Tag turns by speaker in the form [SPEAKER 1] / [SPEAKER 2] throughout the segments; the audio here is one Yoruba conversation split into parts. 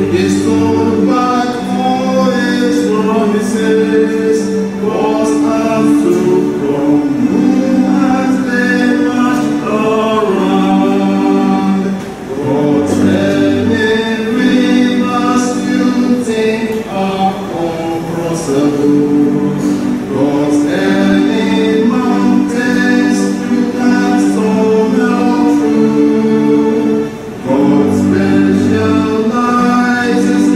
[SPEAKER 1] He's told back all his promises, was up to come, who has they marched around. God's many rivers you think are uncrossable. God's any mountains you can stumble through. God specializes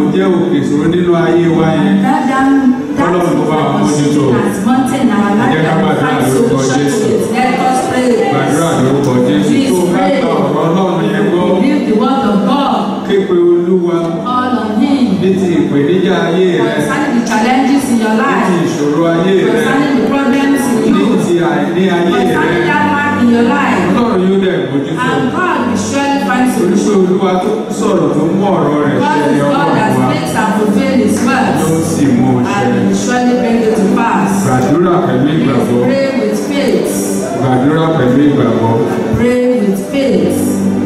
[SPEAKER 2] jẹ́ òkè ìṣòro nínú ayé wa yẹn
[SPEAKER 3] And that, that, that
[SPEAKER 2] Ọlọ́run kó bá wa mójútó.
[SPEAKER 3] as mountain in our
[SPEAKER 2] Ẹ
[SPEAKER 3] life
[SPEAKER 2] jẹ́ ká
[SPEAKER 3] and we
[SPEAKER 2] gbàdúrà
[SPEAKER 3] find
[SPEAKER 2] lórúkọ
[SPEAKER 3] solution to
[SPEAKER 2] Jésù.
[SPEAKER 3] it. Let us pray.
[SPEAKER 2] gbàdúrà lórúkọ jésù tó bá gba ọ̀rọ̀ ọlọ́run yẹn gbọ́
[SPEAKER 3] Believe the word of God.
[SPEAKER 2] képe olúwa
[SPEAKER 3] Call on Him.
[SPEAKER 2] ní ti ìpèníjà ayé rẹ
[SPEAKER 3] Concerning the challenges in your
[SPEAKER 2] ní ti
[SPEAKER 3] life.
[SPEAKER 2] ìṣòro ayé rẹ
[SPEAKER 3] Concerning the problems in
[SPEAKER 2] ní
[SPEAKER 3] you.
[SPEAKER 2] ti àìní ayé rẹ
[SPEAKER 3] Concerning that man in your life.
[SPEAKER 2] ọlọ́run yóò dẹ̀ mójútó
[SPEAKER 3] And God will surely find
[SPEAKER 2] torí pé
[SPEAKER 3] solution.
[SPEAKER 2] olúwa tó sọ̀rọ̀ tó mú ọ̀rọ̀ rẹ̀
[SPEAKER 3] God
[SPEAKER 2] ṣẹ
[SPEAKER 3] is
[SPEAKER 2] ní
[SPEAKER 3] God
[SPEAKER 2] ọkọ̀
[SPEAKER 3] that
[SPEAKER 2] wa
[SPEAKER 3] speaks and fulfills His
[SPEAKER 2] yóò
[SPEAKER 3] words.
[SPEAKER 2] sì mú un ṣẹ
[SPEAKER 3] And will surely bring it to pass.
[SPEAKER 2] gbàdúrà pẹ̀lú
[SPEAKER 3] Please
[SPEAKER 2] ìgbàgbọ́
[SPEAKER 3] pray with faith.
[SPEAKER 2] gbàdúrà pẹ̀lú ìgbàgbọ́
[SPEAKER 3] Pray with faith.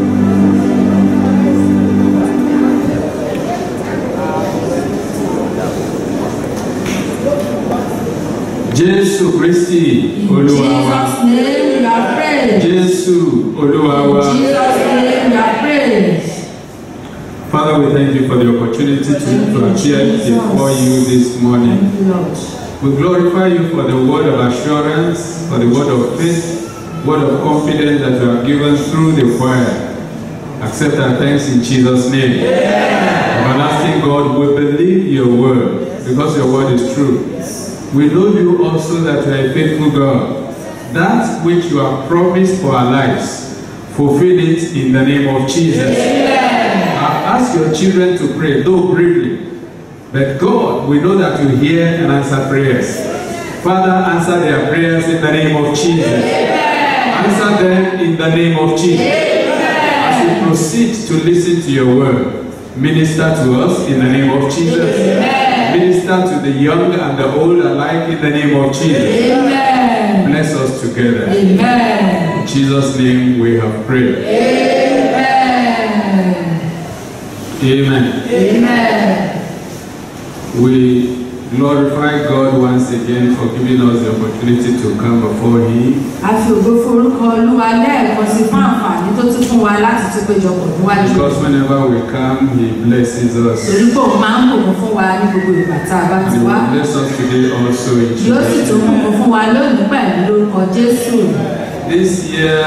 [SPEAKER 2] jésù kristi
[SPEAKER 3] In
[SPEAKER 2] olúwa wa
[SPEAKER 3] Jesus' name we are praying.
[SPEAKER 2] jésù olúwa
[SPEAKER 3] In
[SPEAKER 2] wa.
[SPEAKER 3] Jesus' name we are praying.
[SPEAKER 2] Father, we thank you for the opportunity to, to appear before you this morning.
[SPEAKER 3] Thank you, Lord.
[SPEAKER 2] We glorify you for the word of assurance, for the word of faith, word of confidence that you have given through the choir. Accept our thanks in Jesus' name. Everlasting God, we believe your word because your word is true. We know you also that you are a faithful God. That which you have promised for our lives, fulfill it in the name of Jesus. I ask your children to pray, though briefly. But God, we know that you hear and answer prayers. Father, answer their prayers in the name of Jesus. Answer them in the name of Jesus. As we proceed to listen to your word, minister to us in the name of Jesus. Minister to the young and the old alike in the name of Jesus.
[SPEAKER 3] Amen.
[SPEAKER 2] Bless us together.
[SPEAKER 3] Amen.
[SPEAKER 2] In Jesus' name we have prayed.
[SPEAKER 3] Amen.
[SPEAKER 2] Amen.
[SPEAKER 3] Amen.
[SPEAKER 2] We glorify God once again for giving us the opportunity to come before Him.
[SPEAKER 3] A fi ògo forúkọ Olúwa lẹ́ẹ̀kan sí fún àǹfààní tó tún fún wa láti tún péjọpọ̀ níwájú.
[SPEAKER 2] Because whenever we come, He blesses us.
[SPEAKER 3] Torí pé òun máa ń bùkún fún wa ní gbogbo ìgbà tá a bá
[SPEAKER 2] And
[SPEAKER 3] ti
[SPEAKER 2] He
[SPEAKER 3] wá.
[SPEAKER 2] will bless us today also in
[SPEAKER 3] Yóò sì
[SPEAKER 2] Jesus'
[SPEAKER 3] tún
[SPEAKER 2] name.
[SPEAKER 3] bùkún fún wa lónìí pẹ̀lú lórúkọ Jésù.
[SPEAKER 2] This year,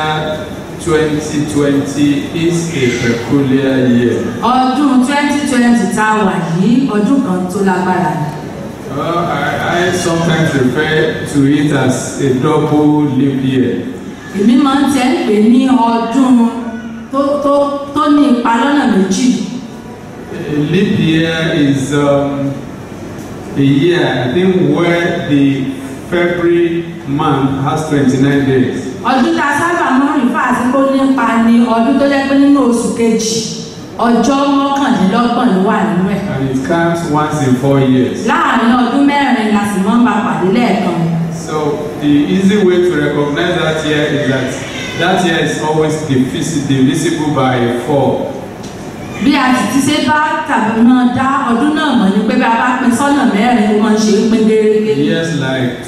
[SPEAKER 2] 2020, is a peculiar year.
[SPEAKER 3] Ọdún 2020 tá a wà yìí, ọdún kan tó lágbára ni.
[SPEAKER 2] Uh, I, I sometimes refer to it as a double leap year.
[SPEAKER 3] Èmi máa ń tẹ́ ń pè ní ọdún tó tó tó ní ipa lọ́nà méjì.
[SPEAKER 2] A leap year is um, a year, I think, where the February month has 29 days.
[SPEAKER 3] Ọdún tá a sábà máa ń rìn fáàsì kó nípa ni ọdún tó jẹ́ pé nínú oṣù kejì ọjọ́ mọ́kànlélọ́gbọ̀n ló wà nínú ẹ̀.
[SPEAKER 2] And it comes once in four years.
[SPEAKER 3] Láàárín ọdún mẹ́rin la sì máa ń bá pàdé lẹ́ẹ̀kan.
[SPEAKER 2] So the easy way to recognize that year is that that year is always divisi- divisible by four.
[SPEAKER 3] Bí a sì ti ṣe bá tàbí máa dá ọdún náà mọ̀ ni pé bí a bá pín sọ́nà mẹ́rin ó máa ń ṣe é pín gérégé.
[SPEAKER 2] Years like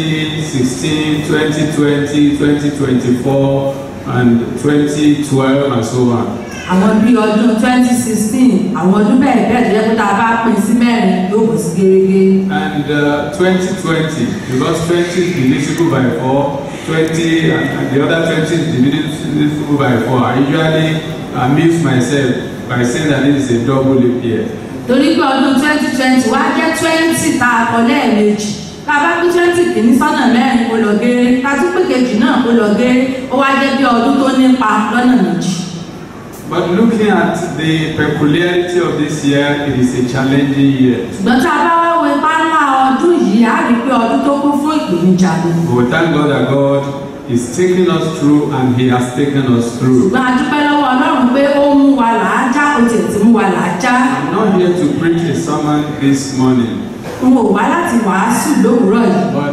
[SPEAKER 2] 2016, 2020, 2024, and 2012, and so on.
[SPEAKER 3] Àwọn bí ọdún 2016 àwọn ọdún bẹ́ẹ̀ bẹ́ẹ̀ tó jẹ́ pé tá a bá pín sí mẹ́rin yóò bọ̀ sí gérégé.
[SPEAKER 2] And uh, 2020, because 20 is divisible by 4, 20 and, and the other 20 is divisible by 4. I usually amuse myself by saying that this is a double leap year.
[SPEAKER 3] Torí pé ọdún 2020 wá jẹ́ 20 tá a kọ lẹ́ẹ̀mejì. Tá a bá pín 20 kìíní sọ́nà mẹ́rin kó lọ géré. Tá a tún pín kejì náà kó lọ géré. Ó wá jẹ́ bí ọdún tó nípa lọ́nà méjì.
[SPEAKER 2] But looking at the peculiarity of this year, it is a challenging year.
[SPEAKER 3] Ṣùgbọ́n tá a bá wá wo ipá ńlá ọdún yìí, á rí i pé ọdún tó kún fún ìpèníjà ni.
[SPEAKER 2] But we thank God that God is taking us through and He has taken us through.
[SPEAKER 3] ṣùgbọ́n a dúpẹ́ lọ́wọ́ ọlọ́run pé ó mú wa làájá ó tiẹ̀ ti mú wa làájá
[SPEAKER 2] I'm not here to preach a sermon this morning,
[SPEAKER 3] n ò wá láti wàásù lówùúrọ̀ yìí
[SPEAKER 2] but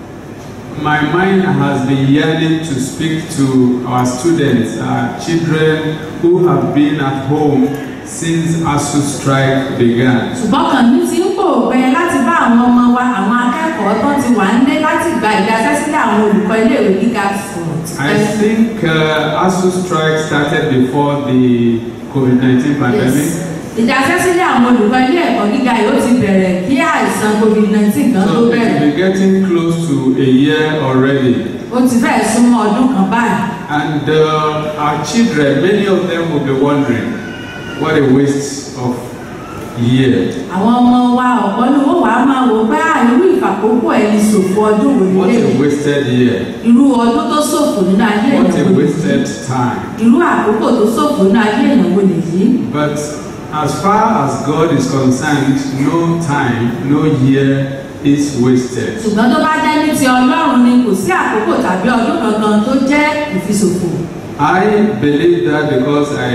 [SPEAKER 2] my mind has been yearning to speak to our students, our children who have been at home since ASU strike began.
[SPEAKER 3] ṣùgbọ́n kàn mí ti ń pò pẹ́ láti bá àwọn ọmọ wa àwọn akẹ́kọ̀ọ́ tó ti wà nílé láti gba ìdásẹ́sílẹ̀ àwọn olùkọ́ iléèwé gíga sọ̀rọ̀
[SPEAKER 2] I think uh, ASU strike started before the COVID-19 pandemic.
[SPEAKER 3] ìdásẹ́sílẹ̀ àwọn olùkọ́ ilé ẹ̀kọ́ gíga yóò ti bẹ̀rẹ̀ kí àìsàn covid-19 gan tó
[SPEAKER 2] So it
[SPEAKER 3] bẹ̀rẹ̀
[SPEAKER 2] will be getting close to a year already.
[SPEAKER 3] ó ti fẹ́ẹ̀ súnmọ́ ọdún kan báyìí
[SPEAKER 2] And uh, our children, many of them will be wondering, what a waste of year.
[SPEAKER 3] àwọn ọmọ wa ọ̀pọ̀ ni wọ́n wàá máa wò pé à irú ìfàkókò ẹni ṣòfò ọdún wò
[SPEAKER 2] What
[SPEAKER 3] nílé
[SPEAKER 2] a wasted year.
[SPEAKER 3] irú ọdún tó ṣòfò nínú ayé
[SPEAKER 2] What
[SPEAKER 3] èèyàn
[SPEAKER 2] a
[SPEAKER 3] wò nìyí
[SPEAKER 2] wasted time.
[SPEAKER 3] irú àkókò tó ṣòfò nínú ayé èèyàn wò nìyí
[SPEAKER 2] But as far as God is concerned, no time, no year is wasted.
[SPEAKER 3] ṣùgbọ́n tó bá jẹ́ ní ti ọlọ́run ni kò sí àkókò tàbí ọdún kankan tó jẹ́ ìfiṣòfò
[SPEAKER 2] I believe that because I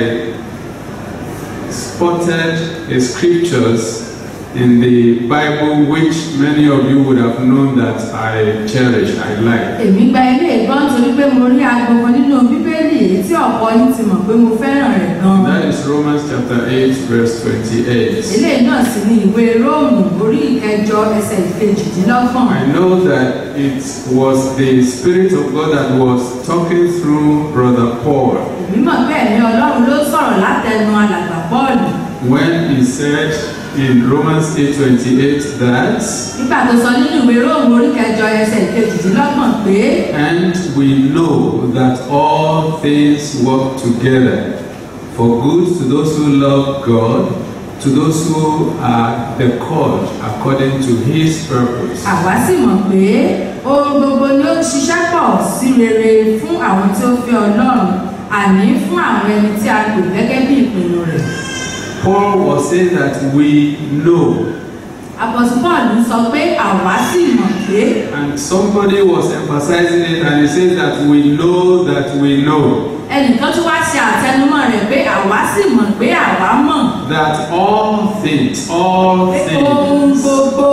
[SPEAKER 2] spotted the scriptures in the Bible which many of you would have known that I cherish, I like.
[SPEAKER 3] èmi gba ilé ìgbọ́n torí pé mo rí agbọ̀ngàn nínú bíbélì èyí tí ọ̀pọ̀ yín ti mọ̀ pé mo fẹ́ràn rẹ̀ gan-an
[SPEAKER 2] That is Romans chapter 8, verse 28.
[SPEAKER 3] eléyìí náà sì ni ìwé róòmù orí ìkẹjọ ẹsẹ̀ ìkejìdínlọ́gbọ̀n
[SPEAKER 2] I know that it was the Spirit of God that was talking through Brother Paul
[SPEAKER 3] èmi mọ̀ pé ẹ̀mí ọlọ́run ló sọ̀rọ̀ látẹnu alàgbà pọ́ọ̀lù
[SPEAKER 2] when he said in Romans 8:28 that
[SPEAKER 3] nígbà tó sọ nínú ìwé róòmù orí ìkẹjọ ẹsẹ̀ ìkejìdínlọ́gbọ̀n pé
[SPEAKER 2] and we know that all things work together for good to those who love God to those who are the called according to his purpose.
[SPEAKER 3] àwa sì mọ̀ pé ohun gbogbo ni ó ń ṣiṣẹ́ pọ̀ sí rere fún àwọn tí ó fẹ́ ọlọ́run àní fún àwọn ẹni tí a pè gẹ́gẹ́ bí ìpinnu rẹ̀
[SPEAKER 2] Paul was saying that we know
[SPEAKER 3] apọ̀sù pọ́ọ̀lù sọ pé àwa sì mọ̀ pé
[SPEAKER 2] and somebody was emphasizing it and he says that we know that we know
[SPEAKER 3] ẹnìkan tó wá ṣe àtẹnumọ́ rẹ̀ pé àwa sì mọ̀ pé àwa mọ̀
[SPEAKER 2] that all things all
[SPEAKER 3] pé ohun
[SPEAKER 2] things
[SPEAKER 3] gbogbo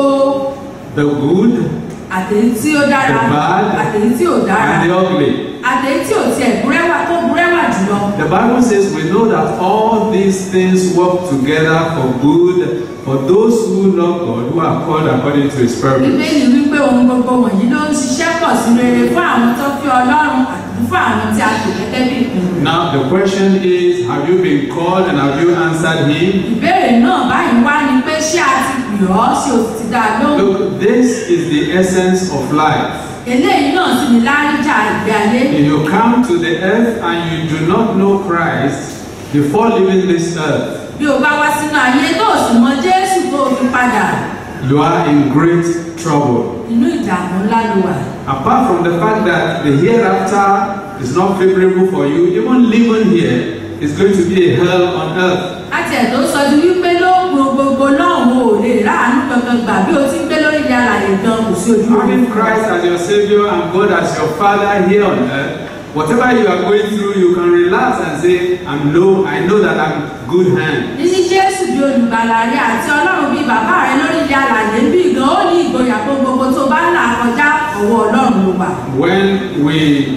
[SPEAKER 2] the good
[SPEAKER 3] àtèyí tí ó dára
[SPEAKER 2] The bad
[SPEAKER 3] àtèyí tí ò dára
[SPEAKER 2] and the ugly
[SPEAKER 3] àtèyí tí ò tiẹ̀ búrẹ́wà tó búrẹ́wà jùlọ
[SPEAKER 2] The Bible says we know that all these things work together for good for those who love God, who are called according to His purpose.
[SPEAKER 3] bíbélì wípé ohun gbogbo wọ̀nyí ló ń ṣiṣẹ́ pọ̀ sí rere fún àwọn tó fi ọlọ́run àti fún àwọn tí a pè gẹ́gẹ́ bí ìpinnu rẹ̀.
[SPEAKER 2] Now the question is, have you been called and have you answered Him?
[SPEAKER 3] ìbéèrè náà báyìí wá ni pé ṣé a ti pè ọ́ ṣé o ti dá a lóhùn.
[SPEAKER 2] Look, this is the essence of life.
[SPEAKER 3] eléyìí náà sì ni láríjà ìgbé ayé.
[SPEAKER 2] If you come to the earth and you do not know Christ before leaving this earth,
[SPEAKER 3] bí o bá wá sínú ayé tó o sì mọ jésù tó o fi padà
[SPEAKER 2] you are in great trouble.
[SPEAKER 3] inú ìdààmú ńlá ló wà.
[SPEAKER 2] Apart from the fact that the hereafter is not favorable for you, even living here is going to be a hell on earth.
[SPEAKER 3] láti ẹ̀ tó sọ di wípé lóògùn gbogbo náà wo ò lè ráàánú kankan gbà bí o ti ń gbé lórí ilé alàyè gan kò sí ojú
[SPEAKER 2] Having Christ as your Savior and God as your Father here on earth, whatever you are going through, you can relax and say, I'm low, I know that I'm good hand.
[SPEAKER 3] níní jésù bí olùgbàlà rẹ àti ọlọ́run bíi bàbá rẹ lórí ilé alàyè ń bí gan ó ní ìgboyà pé gbogbo tó bá ń là kọjá ọwọ́ ọlọ́run ló wà.
[SPEAKER 2] When we,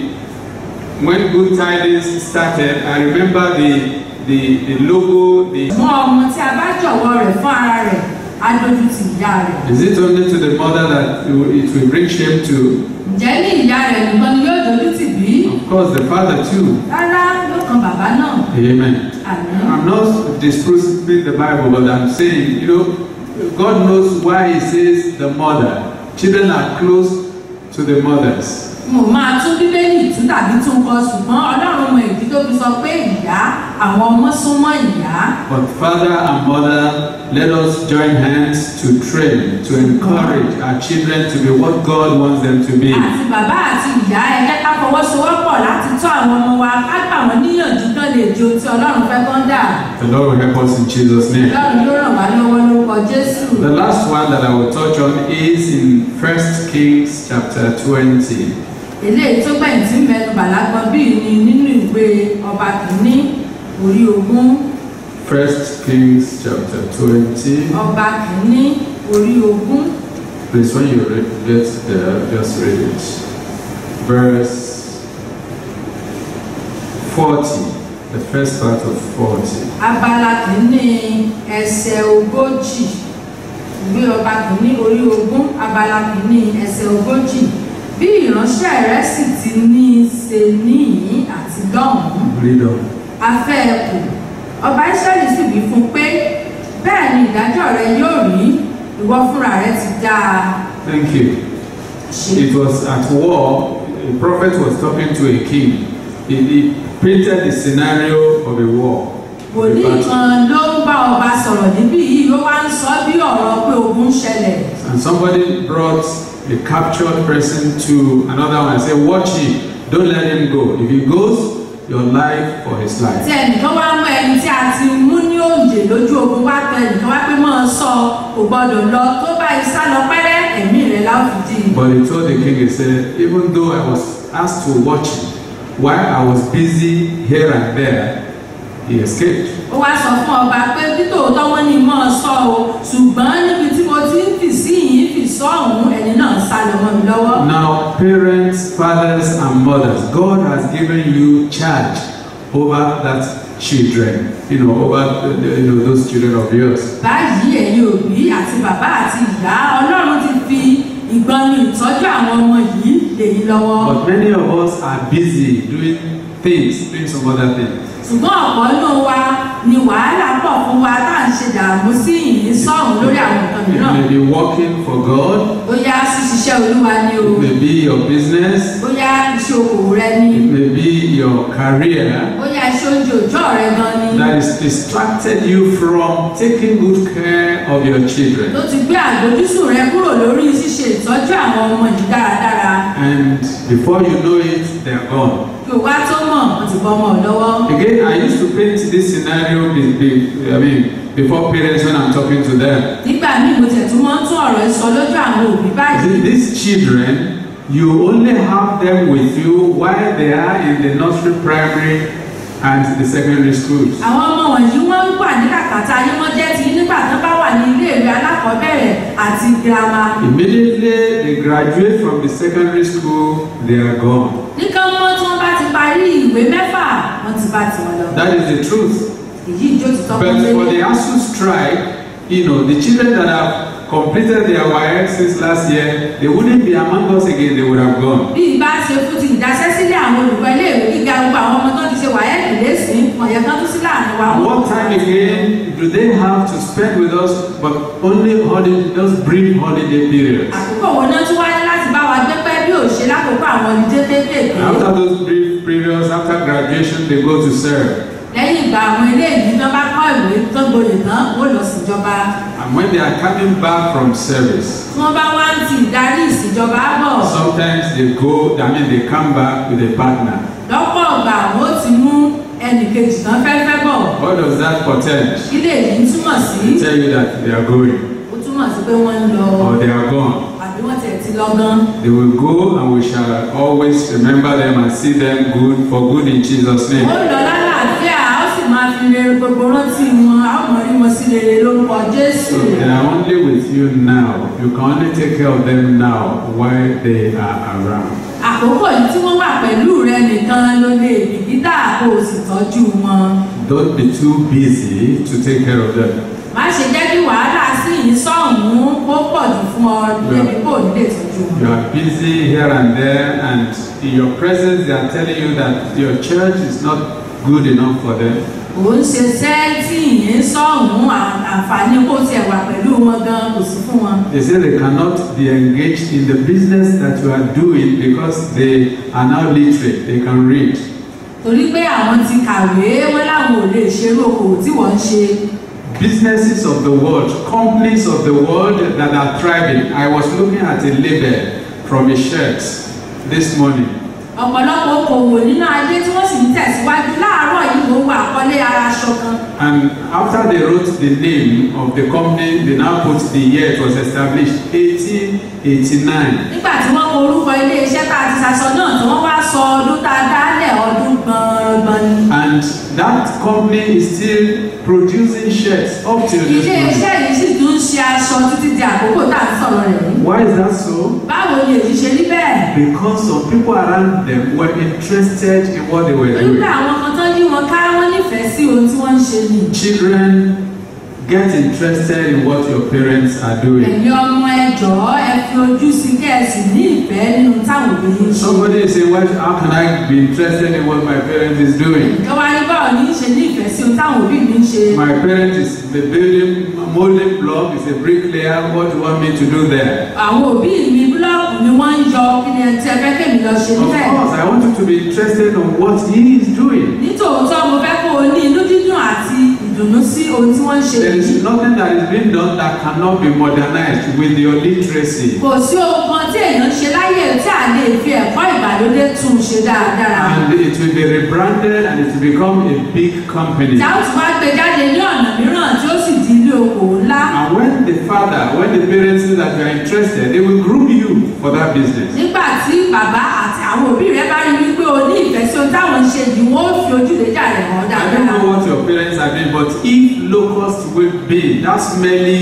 [SPEAKER 2] when Good Tidings started, I remember the, the, the logo, the,
[SPEAKER 3] mọ ọmọ tí a bá jọ̀wọ́ rẹ̀ fún ara rẹ̀ á dojú ti ìyá rẹ̀.
[SPEAKER 2] is it only to the mother that it will- it will bring shame to?
[SPEAKER 3] ǹjẹ́ ní ìyá rẹ̀ nìkan ni yóò dojú tì bí?
[SPEAKER 2] Of course, the father too.
[SPEAKER 3] rárá ló kan bàbá náà.
[SPEAKER 2] Amen.
[SPEAKER 3] àmín.
[SPEAKER 2] I'm not disproving the Bible, but I'm saying, you know, God knows why He says the mother. Children are close to the mothers.
[SPEAKER 3] mo máa tún bíbélì tún tàbí tún kọ ṣùgbọ́n ọlọ́run mọ ìdí tó fi sọ pé ìyá àwọn ọmọ súnmọ́ ìyá.
[SPEAKER 2] But father and mother, let us join hands to train, to encourage our children to be what God wants them to be.
[SPEAKER 3] àti bàbá àti ìyá ẹ jẹ́ ká fọwọ́sowọ́pọ̀ láti tọ́ àwọn ọmọ wa ká gbà wọ́n níyànjú kán lè di ohun tí ọlọ́run fẹ́ kán dà.
[SPEAKER 2] The Lord will help us in Jesus' name.
[SPEAKER 3] ọlọ́run yóò ràn wá lọ́wọ́ lórúkọ jésù.
[SPEAKER 2] The last one that I will touch on is in 1 Kings chapter 20.
[SPEAKER 3] eléyìí tó gbẹ̀yìn tí mẹ́nu bàlágbọ́n bíi ni nínú ìwé ọba kìíní orí ogún
[SPEAKER 2] 1 Kings chapter 20.
[SPEAKER 3] ọba kìíní orí ogún
[SPEAKER 2] Please, when you read, get there, just read it. Verse 40, the first part of 40.
[SPEAKER 3] abala kìíní ẹsẹ̀ ogójì ìwé ọba kìíní orí ogún abala kìíní ẹsẹ̀ ogójì bí ìránṣẹ́ rẹ̀ sì ti ní í ṣe níyìn àti lọ́hùn-ún
[SPEAKER 2] Read on.
[SPEAKER 3] afẹ́ ẹkù ọba israẹli sì wí fún un pé bẹ́ẹ̀ ni ìdájọ́ rẹ yóò rí ìwọ fúnra rẹ ti dáa
[SPEAKER 2] Thank you.
[SPEAKER 3] ṣe.
[SPEAKER 2] It was at war, a prophet was talking to a king. He, he painted the scenario of a war. of a
[SPEAKER 3] wòlíì
[SPEAKER 2] battle.
[SPEAKER 3] kan ló ń bá ọba sọ̀rọ̀ níbí yìí ó wá ń sọ bí ọ̀rọ̀ pé ogun ń ṣẹlẹ̀
[SPEAKER 2] And somebody brought a captured person to another one and said, Watch him, don't let him go. If he goes, your life for his
[SPEAKER 3] tí
[SPEAKER 2] life.
[SPEAKER 3] ẹnìkan wá mú ẹni tí a ti mú ní òǹdè lójú ogun wá tọ ẹnìkan wá pé mọ́ ọ sọ kò gbọ́dọ̀ lọ tó bá isá lọ pẹ́rẹ́ ẹ̀mí rẹ̀ láwùjọ
[SPEAKER 2] But he told the king, he said, Even though I was asked to watch him, while I was busy here and there, he escaped.
[SPEAKER 3] ó wá sọ fún ọba pé títòótọ́ wọ́n ní mọ́ ọ sọ o ṣùgbọ́n níbi tí mo ti ń fì sí yìí fì sọ ọ̀hún ẹni náà sá lọ mọ́ mi lọ́wọ́.
[SPEAKER 2] Now, parents, fathers, and mothers, God has given you charge over that children, you know, over uh, you know, those children of yours.
[SPEAKER 3] báyìí ẹ̀yin òbí àti bàbá àti ìyá ọlọ́run ti fi ìgbọnnu ìtọ́jú àwọn ọmọ yìí lèyí lọ́wọ́.
[SPEAKER 2] But many of us are busy doing things, doing some other things.
[SPEAKER 3] ṣùgbọ́n ọ̀pọ̀ nínú wa ni wàhálà pọ̀ fún wa tá à ń ṣe dààmú sí ìyìn sọ́ọ̀hún lórí àwọn nǹkan
[SPEAKER 2] You
[SPEAKER 3] mìíràn.
[SPEAKER 2] may be working for God,
[SPEAKER 3] bóyá ṣíṣiṣẹ́ olúwa ni o
[SPEAKER 2] it may be your business,
[SPEAKER 3] bóyá iṣẹ́ okòwò rẹ ni
[SPEAKER 2] it may be your career
[SPEAKER 3] bóyá iṣẹ́ oúnjẹ òòjọ́ rẹ gan ni
[SPEAKER 2] that has distracted you from taking good care of your children.
[SPEAKER 3] tó ti gbé àgbójúsùn rẹ kúrò lórí ṣíṣe ìtọ́jú àwọn ọmọ yìí dáradára
[SPEAKER 2] And before you know it, they're gone.
[SPEAKER 3] kí o wá tó mọ̀ wọ́n ti bọ́ ọmọ ọ̀ lọ́wọ́.
[SPEAKER 2] Again, I used to paint this scenario be, be, I mean, before parents when I'm talking to them.
[SPEAKER 3] nígbà míì mo tẹ̀ tún máa ń tún ọ̀rọ̀ ẹ sọ lójú àwọn òbí báyìí.
[SPEAKER 2] See, These children, you only have them with you while they are in the nursery, primary, and the secondary schools.
[SPEAKER 3] àwọn ọmọ wọ̀nyí wọ́n ń wà ní kàkàtà ayé wọ́n jẹ́ ti nígbà tó bá wà ní iléèwé alákọ̀ọ́bẹ̀rẹ̀ àti girama.
[SPEAKER 2] Immediately they graduate from the secondary school, they are gone.
[SPEAKER 3] nìkan mọ́ tí wọ́n bá ti parí ìwé mẹ́fà wọ́n ti bá tiwọn lọ.
[SPEAKER 2] That is the truth.
[SPEAKER 3] èyí ìjó ti tọ́
[SPEAKER 2] But
[SPEAKER 3] fún
[SPEAKER 2] for the
[SPEAKER 3] mi.
[SPEAKER 2] ASU strike, you know, the children that have completed their WAEC since last year, they wouldn't be among us again, they would have gone.
[SPEAKER 3] bí ibà ṣe fún ti ìdásẹ́sílẹ̀ àwọn olùkọ́ iléèwé gíga gbogbo àwọn ọmọ tó ti ṣe wáyẹ̀kì lẹ́sìn wọ̀nyẹn kan tún sí láàrin wa.
[SPEAKER 2] And what time again do they have to spend with us but only holiday, just brief holiday periods?
[SPEAKER 3] àkókò wo náà tún wáyé láti bá wa gbé pẹ́ bí ò ṣe lákòókò àwọn olùdé kéékèèké.
[SPEAKER 2] After those brief periods, after graduation, they go to serve.
[SPEAKER 3] lẹ́yìn ìgbà àwọn eléyìí tán bá kọ́ ìwé tó gboyè tán ó lọ síjọba.
[SPEAKER 2] And when they are coming back from service,
[SPEAKER 3] tí wọ́n bá wá ń ti ìdarí ìsìnjọba bọ̀
[SPEAKER 2] sometimes they go, I mean, they come back with a partner.
[SPEAKER 3] lọ́pọ̀ ọgbà àwọn ó ti mú ẹnì kejì tán fẹ́fẹ́ bọ̀.
[SPEAKER 2] What does that portend?
[SPEAKER 3] kí lè yìí túmọ̀ sí
[SPEAKER 2] They tell you that they are going
[SPEAKER 3] ó túmọ̀ sí pé wọ́n ń lọ
[SPEAKER 2] or they are gone.
[SPEAKER 3] àbí wọ́n tiẹ̀ ti lọ gan.
[SPEAKER 2] They will go and we shall always remember them and see them good for good in Jesus'
[SPEAKER 3] ó
[SPEAKER 2] name.
[SPEAKER 3] lọ lálàáfíà ó sì máa fi rere gbogbo rántí wọn a ó mọ̀ rí wọn sí rere lórúkọ jésù.
[SPEAKER 2] So they are only with you now. You can only take care of them now while they are around.
[SPEAKER 3] àkókò yìí tí wọ́n wà pẹ̀lú rẹ nìkan ló lè bìkítà kó o sì tọ́jú wọn.
[SPEAKER 2] Don't be too busy to take care of them.
[SPEAKER 3] má ṣe jẹ́ kí wàhálà sí ìsọ̀hún kó pọ̀ jù fún ọ débi kó o nílé tọ́jú wọn.
[SPEAKER 2] You are busy here and there, and in your presence, they are telling you that your church is not good enough for them.
[SPEAKER 3] ò ń ṣiṣẹ́ tí ìyẹn sọ̀hún àǹfààní kó tiẹ̀ wà pẹ̀lú wọn gan kò sí fún wọn.
[SPEAKER 2] They say they cannot be engaged in the business that you are doing because they are now literate, they can read.
[SPEAKER 3] torí pé àwọn ti kàwé wọn láwọn ò lè ṣerú okòwò tí wọ́n ń ṣe.
[SPEAKER 2] Businesses of the world, companies of the world that are thriving. I was looking at a label from a shirt this morning.
[SPEAKER 3] ọ̀pọ̀lọpọ̀ okòwò nínú ayé tí wọ́n sì ń tẹ̀síwájú láàárọ̀ yìí ló wà àkọlé ara aṣọ kan.
[SPEAKER 2] And after they wrote the name of the company, they now put the year it was established, 1889.
[SPEAKER 3] nígbà tí wọ́n kọ orúkọ ilé iṣẹ́ tá a ti ṣaṣọ náà tí wọ́n wá sọ ọdún tá a dálẹ̀ ọdún gbọ̀ngbọ̀n ni.
[SPEAKER 2] And that company is still producing shirts up till this
[SPEAKER 3] ilé
[SPEAKER 2] morning.
[SPEAKER 3] iṣẹ́ yìí sì tún ń ṣe aṣọ títí di àkókò tá a ń sọ̀rọ̀ rẹ̀ yìí.
[SPEAKER 2] Why is that so?
[SPEAKER 3] báwo ni èyí ṣe rí bẹ́ẹ̀?
[SPEAKER 2] Because some people around them were interested in what they were
[SPEAKER 3] torí
[SPEAKER 2] doing.
[SPEAKER 3] pé àwọn kan tán yí wọn ká wọ́n nífẹ̀ẹ́ sí ohun tí wọ́n ń ṣe ni.
[SPEAKER 2] Children, get interested in what your parents are doing.
[SPEAKER 3] ẹ̀yin ọmọ ẹ jọ̀ọ́ ẹ fi ojú sí kẹ́ẹ̀sì ní ìfẹ́ nínú táwọn òbí yín ṣe.
[SPEAKER 2] Somebody is saying, "What? How can I be interested in what my parents is doing?
[SPEAKER 3] ìjọba ní báwo ní í ṣe ní ìfẹ́ sí ohun táwọn òbí mi ń ṣe.
[SPEAKER 2] My parent is the building molding block. Is a bricklayer. What do you want me to do there?"
[SPEAKER 3] àwọn òbí mi búlọ́ọ̀kù ni wọ́n ń yọ kí ni ẹ ti ẹ fẹ́ kémi lọ ṣe
[SPEAKER 2] Of
[SPEAKER 3] níbẹ̀.
[SPEAKER 2] course, I want you to be interested in what he is doing.
[SPEAKER 3] nítòótọ́ mo fẹ́ kó o ní inú dídùn àti ìdùnnú sí ohun tí wọ́n ń ṣe
[SPEAKER 2] There
[SPEAKER 3] yìí.
[SPEAKER 2] is nothing that is being done that cannot be modernized with your literacy.
[SPEAKER 3] kò sí ohun kan tí èèyàn ṣe láyé tí a lè fi ẹ̀kọ́ ìgbàlódé tún un ṣe dáradára.
[SPEAKER 2] And it will be rebranded and it will become a big company.
[SPEAKER 3] tí a ó tún wá gbé jáde ní ọ̀nà mìíràn tí ó sì di ilé okòwò ńlá.
[SPEAKER 2] And when the father, when the parents see that you are interested, they will groom you for that business.
[SPEAKER 3] nígbà tí bàbá àti àwọn òbí rẹ bá rí wípé o ní ìfẹ́ sí ohun táwọn ń ṣe yìí wọ́n ó fi ojúlẹ̀jà rẹ̀ hàn
[SPEAKER 2] I don't
[SPEAKER 3] dáadáa.
[SPEAKER 2] know what your parents are doing, but if locust will be that smelly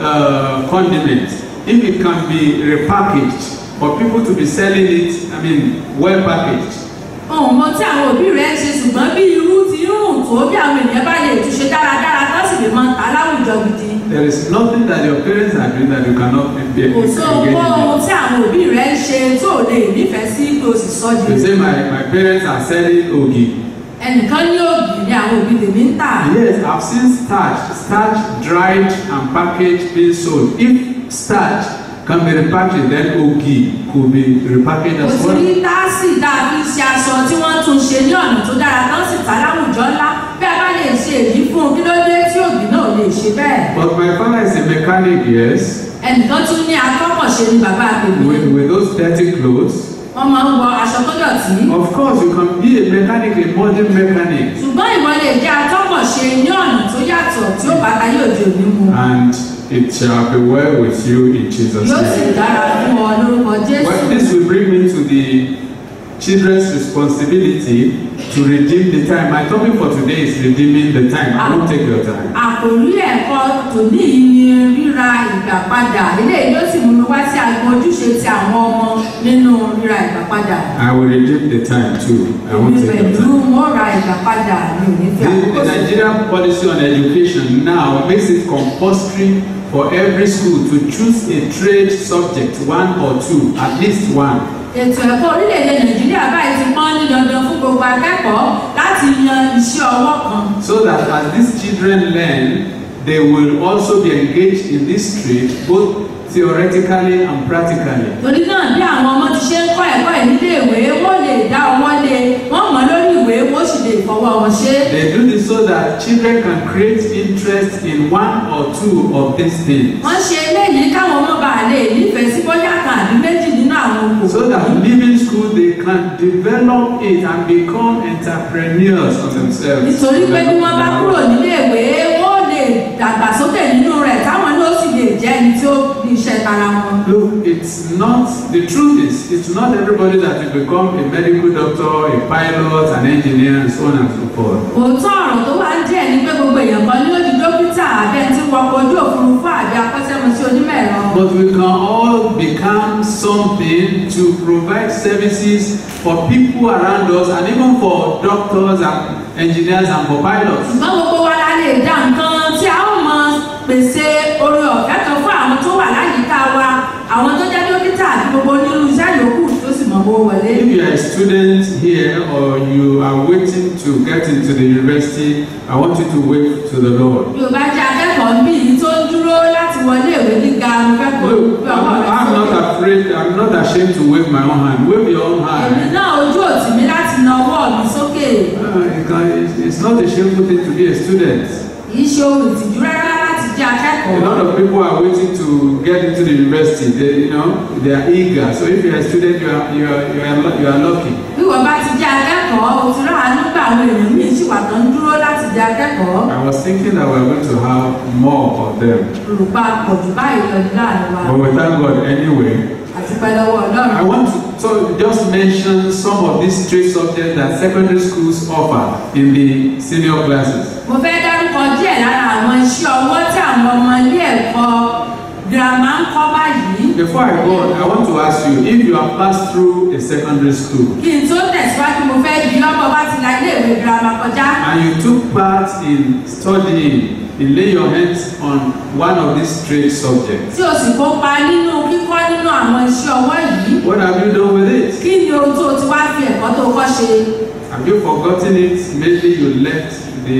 [SPEAKER 2] uh, condiment, if it can be repackaged for people to be selling it, I mean, well packaged,
[SPEAKER 3] ohun mọ tí àwọn òbí rẹ ń ṣe ṣùgbọ́n bí irú ti ń rùn tó bí àwọn ènìyàn bá lè túnṣe dáradára tó sì lè máa ta láwùjọ gidi.
[SPEAKER 2] there is nothing that your parents are doing that you cannot be be-
[SPEAKER 3] kò sí ohun
[SPEAKER 2] engage in.
[SPEAKER 3] ohun tí àwọn òbí rẹ ń ṣe tó o lè nífẹ̀ẹ́ sí kí o sì sọ di.
[SPEAKER 2] You say my, my parents are selling ogi.
[SPEAKER 3] ẹnìkan ní òbí ni àwọn òbí tèmi ń tà.
[SPEAKER 2] Yes, I've seen starch, starch dried and packaged being sold. If starch can be repackaged, then ogi could be repackaged
[SPEAKER 3] kò
[SPEAKER 2] as
[SPEAKER 3] sí
[SPEAKER 2] well.
[SPEAKER 3] rí táàsì dàbí ṣe aṣọ tí wọ́n tún ṣe ní ọ̀nà tó dára tán sì ta láwùjọ ńlá bí a bá lè ṣe èyí fún un kí ló dé tí òbí náà lè ṣe bẹ́ẹ̀.
[SPEAKER 2] But my father is a mechanic, yes,
[SPEAKER 3] ẹnìkan tún ní atọ́kọ̀ṣe ni bàbá àgbègbè
[SPEAKER 2] with, with those dirty clothes.
[SPEAKER 3] wọ́n máa ń wọ aṣọ tó dọ̀tí.
[SPEAKER 2] Of course, you can be a mechanic, a modern mechanic,
[SPEAKER 3] ṣùgbọ́n ìwọ lè jẹ́ atọ́kọ̀ṣe ní ọ̀nà tó yàtọ̀ tí ó bàtà yóò di òní mu.
[SPEAKER 2] and it shall be well with you in Jesus'
[SPEAKER 3] yóò sì
[SPEAKER 2] name.
[SPEAKER 3] dára fún ọ lórúkọ jésù.
[SPEAKER 2] Well, this will bring me to the children's responsibility to redeem the time. My topic for today is redeeming the time. I won't take your time.
[SPEAKER 3] àkòrí ẹ̀kọ́ tòní yìí ni ríra ìgbà padà eléyìí ló sì mú mi wá sí agbọn ojúṣe ti àwọn ọmọ nínú ríra ìgbà padà.
[SPEAKER 2] I will redeem the time too. I won't
[SPEAKER 3] èmi
[SPEAKER 2] take your
[SPEAKER 3] pẹ̀lú
[SPEAKER 2] time.
[SPEAKER 3] wọn ra ìgbà padà mi ò ní fi
[SPEAKER 2] The,
[SPEAKER 3] àkókò
[SPEAKER 2] the
[SPEAKER 3] sí.
[SPEAKER 2] Nigerian policy on education now makes it compulsory for every school to choose a trade subject, one or two, at least one.
[SPEAKER 3] ètò ẹ̀kọ́ orílẹ̀-èdè nàìjíríà báyìí ti pọ́n ní dandan fún gbogbo akẹ́kọ̀ọ́ láti yan iṣẹ́ ọwọ́ kan.
[SPEAKER 2] So that as these children learn, they will also be engaged in this trade, both theoretically and practically.
[SPEAKER 3] torí náà bí àwọn ọmọ ti ṣe ń kọ́ ẹ̀kọ́ ẹ̀ nílé ìwé wọ́n lè dá ọwọ́ lé wọ́n mọ̀ lórí ìwé wọ́n sì lè fọwọ́ wọn ṣe é.
[SPEAKER 2] They do this so that children can create interest in one or two of these things.
[SPEAKER 3] wọ́n ṣe eléyìí káwọn ọmọ bá lè nífẹ̀ẹ́ sí bóyá kan àbí méjì nínú àwọn okòwò.
[SPEAKER 2] So that leaving school they can develop it and become entrepreneurs of themselves.
[SPEAKER 3] nítorí pé bí wọ́n bá kúrò nílé ìwé wọ́n lè dàgbàsókè nínú rẹ̀ táwọn náà sì lè jẹ́ ẹni tí ó ní iṣẹ́ tara wọn.
[SPEAKER 2] Look, it's not, the truth is, it's not everybody that will become a medical doctor, a pilot, an engineer, and so on and so forth.
[SPEAKER 3] òótọ́ ọ̀rọ̀ tó wá ń díẹ̀ ni pé gbogbo èèyàn kan ní ó di dókítà àbí ẹni tí ń wọkọ̀ ojú òfurufú àbí akọ́ṣẹ́mọṣẹ́ onímọ̀ ẹ̀rọ.
[SPEAKER 2] But we can all become something to provide services for people around us and even for doctors and engineers and for pilots.
[SPEAKER 3] ṣùgbọ́n gbogbo wa la lè dá nǹkan tí a ó mọ pèsè oore ọ̀fẹ́ kan fún àwọn tó wà láyìíká wa àwọn tó jẹ́ dókítà àti gbogbo onírúurú iṣẹ́ yòókù tó sì mọ̀ bó wọlé.
[SPEAKER 2] If you are a student here or you are waiting to get into the university, I want you to wait to the Lord.
[SPEAKER 3] bí o bá jẹ́ akẹ́kọ̀ọ́ bí yìí tó ń dúró láti wọlé ìwé gíga mo fẹ́ kó
[SPEAKER 2] Look,
[SPEAKER 3] gbé
[SPEAKER 2] I'm,
[SPEAKER 3] ọwọ́ rẹ
[SPEAKER 2] I'm not
[SPEAKER 3] sókè.
[SPEAKER 2] afraid, I'm not ashamed to wave my own hand. Wave your own
[SPEAKER 3] èmi
[SPEAKER 2] hand.
[SPEAKER 3] náà ojú òtí mi láti na ọwọ́ mi sókè
[SPEAKER 2] Uh, it can, it's, it's not a shameful thing to be a student.
[SPEAKER 3] kì í ṣe ohun ìtìjú rárá láti jẹ́
[SPEAKER 2] A
[SPEAKER 3] akẹ́kọ̀ọ́.
[SPEAKER 2] lot of people are waiting to get into the university. They, you know, they are eager. So if you're a student, you are, you are, you are, lu- you are lucky.
[SPEAKER 3] bí wọ́n bá ti jẹ́ akẹ́kọ̀ọ́ o ti rán àánú gbà àwọn èèyàn míì sì wà tó ń dúró láti jẹ́ akẹ́kọ̀ọ́.
[SPEAKER 2] I was thinking that we are going to have more of them.
[SPEAKER 3] olùpa pọ̀ jù báyìí lọ ní láàrin wa
[SPEAKER 2] But we thank God anyway.
[SPEAKER 3] àti pẹ́ lọ́wọ́ ọlọ́run.
[SPEAKER 2] I want to so just mention some of these three subjects that secondary schools offer in the senior classes.
[SPEAKER 3] mo fẹ́ dárúkọ díẹ̀ lára àwọn iṣẹ́ ọwọ́ tí àwọn ọmọ ilé ẹ̀kọ́ girama ń kọ́ báyìí.
[SPEAKER 2] Before I go on, I want to ask you if you have passed through a secondary school
[SPEAKER 3] kí n tó tẹ̀síwájú mo fẹ́ bí ọmọ bá ti la ilé ìwé girama kọjá.
[SPEAKER 2] and you took part in studying, in laying your hands on one of these trade subjects,
[SPEAKER 3] tí o sì kópa nínú kíkọ́ nínú àwọn iṣẹ́ ọwọ́ yìí.
[SPEAKER 2] what have you done with it?
[SPEAKER 3] kí ni ohun tó o ti wá fi ẹ̀kọ́ tó kọ́ ṣe?
[SPEAKER 2] Have you forgotten it? Maybe you left the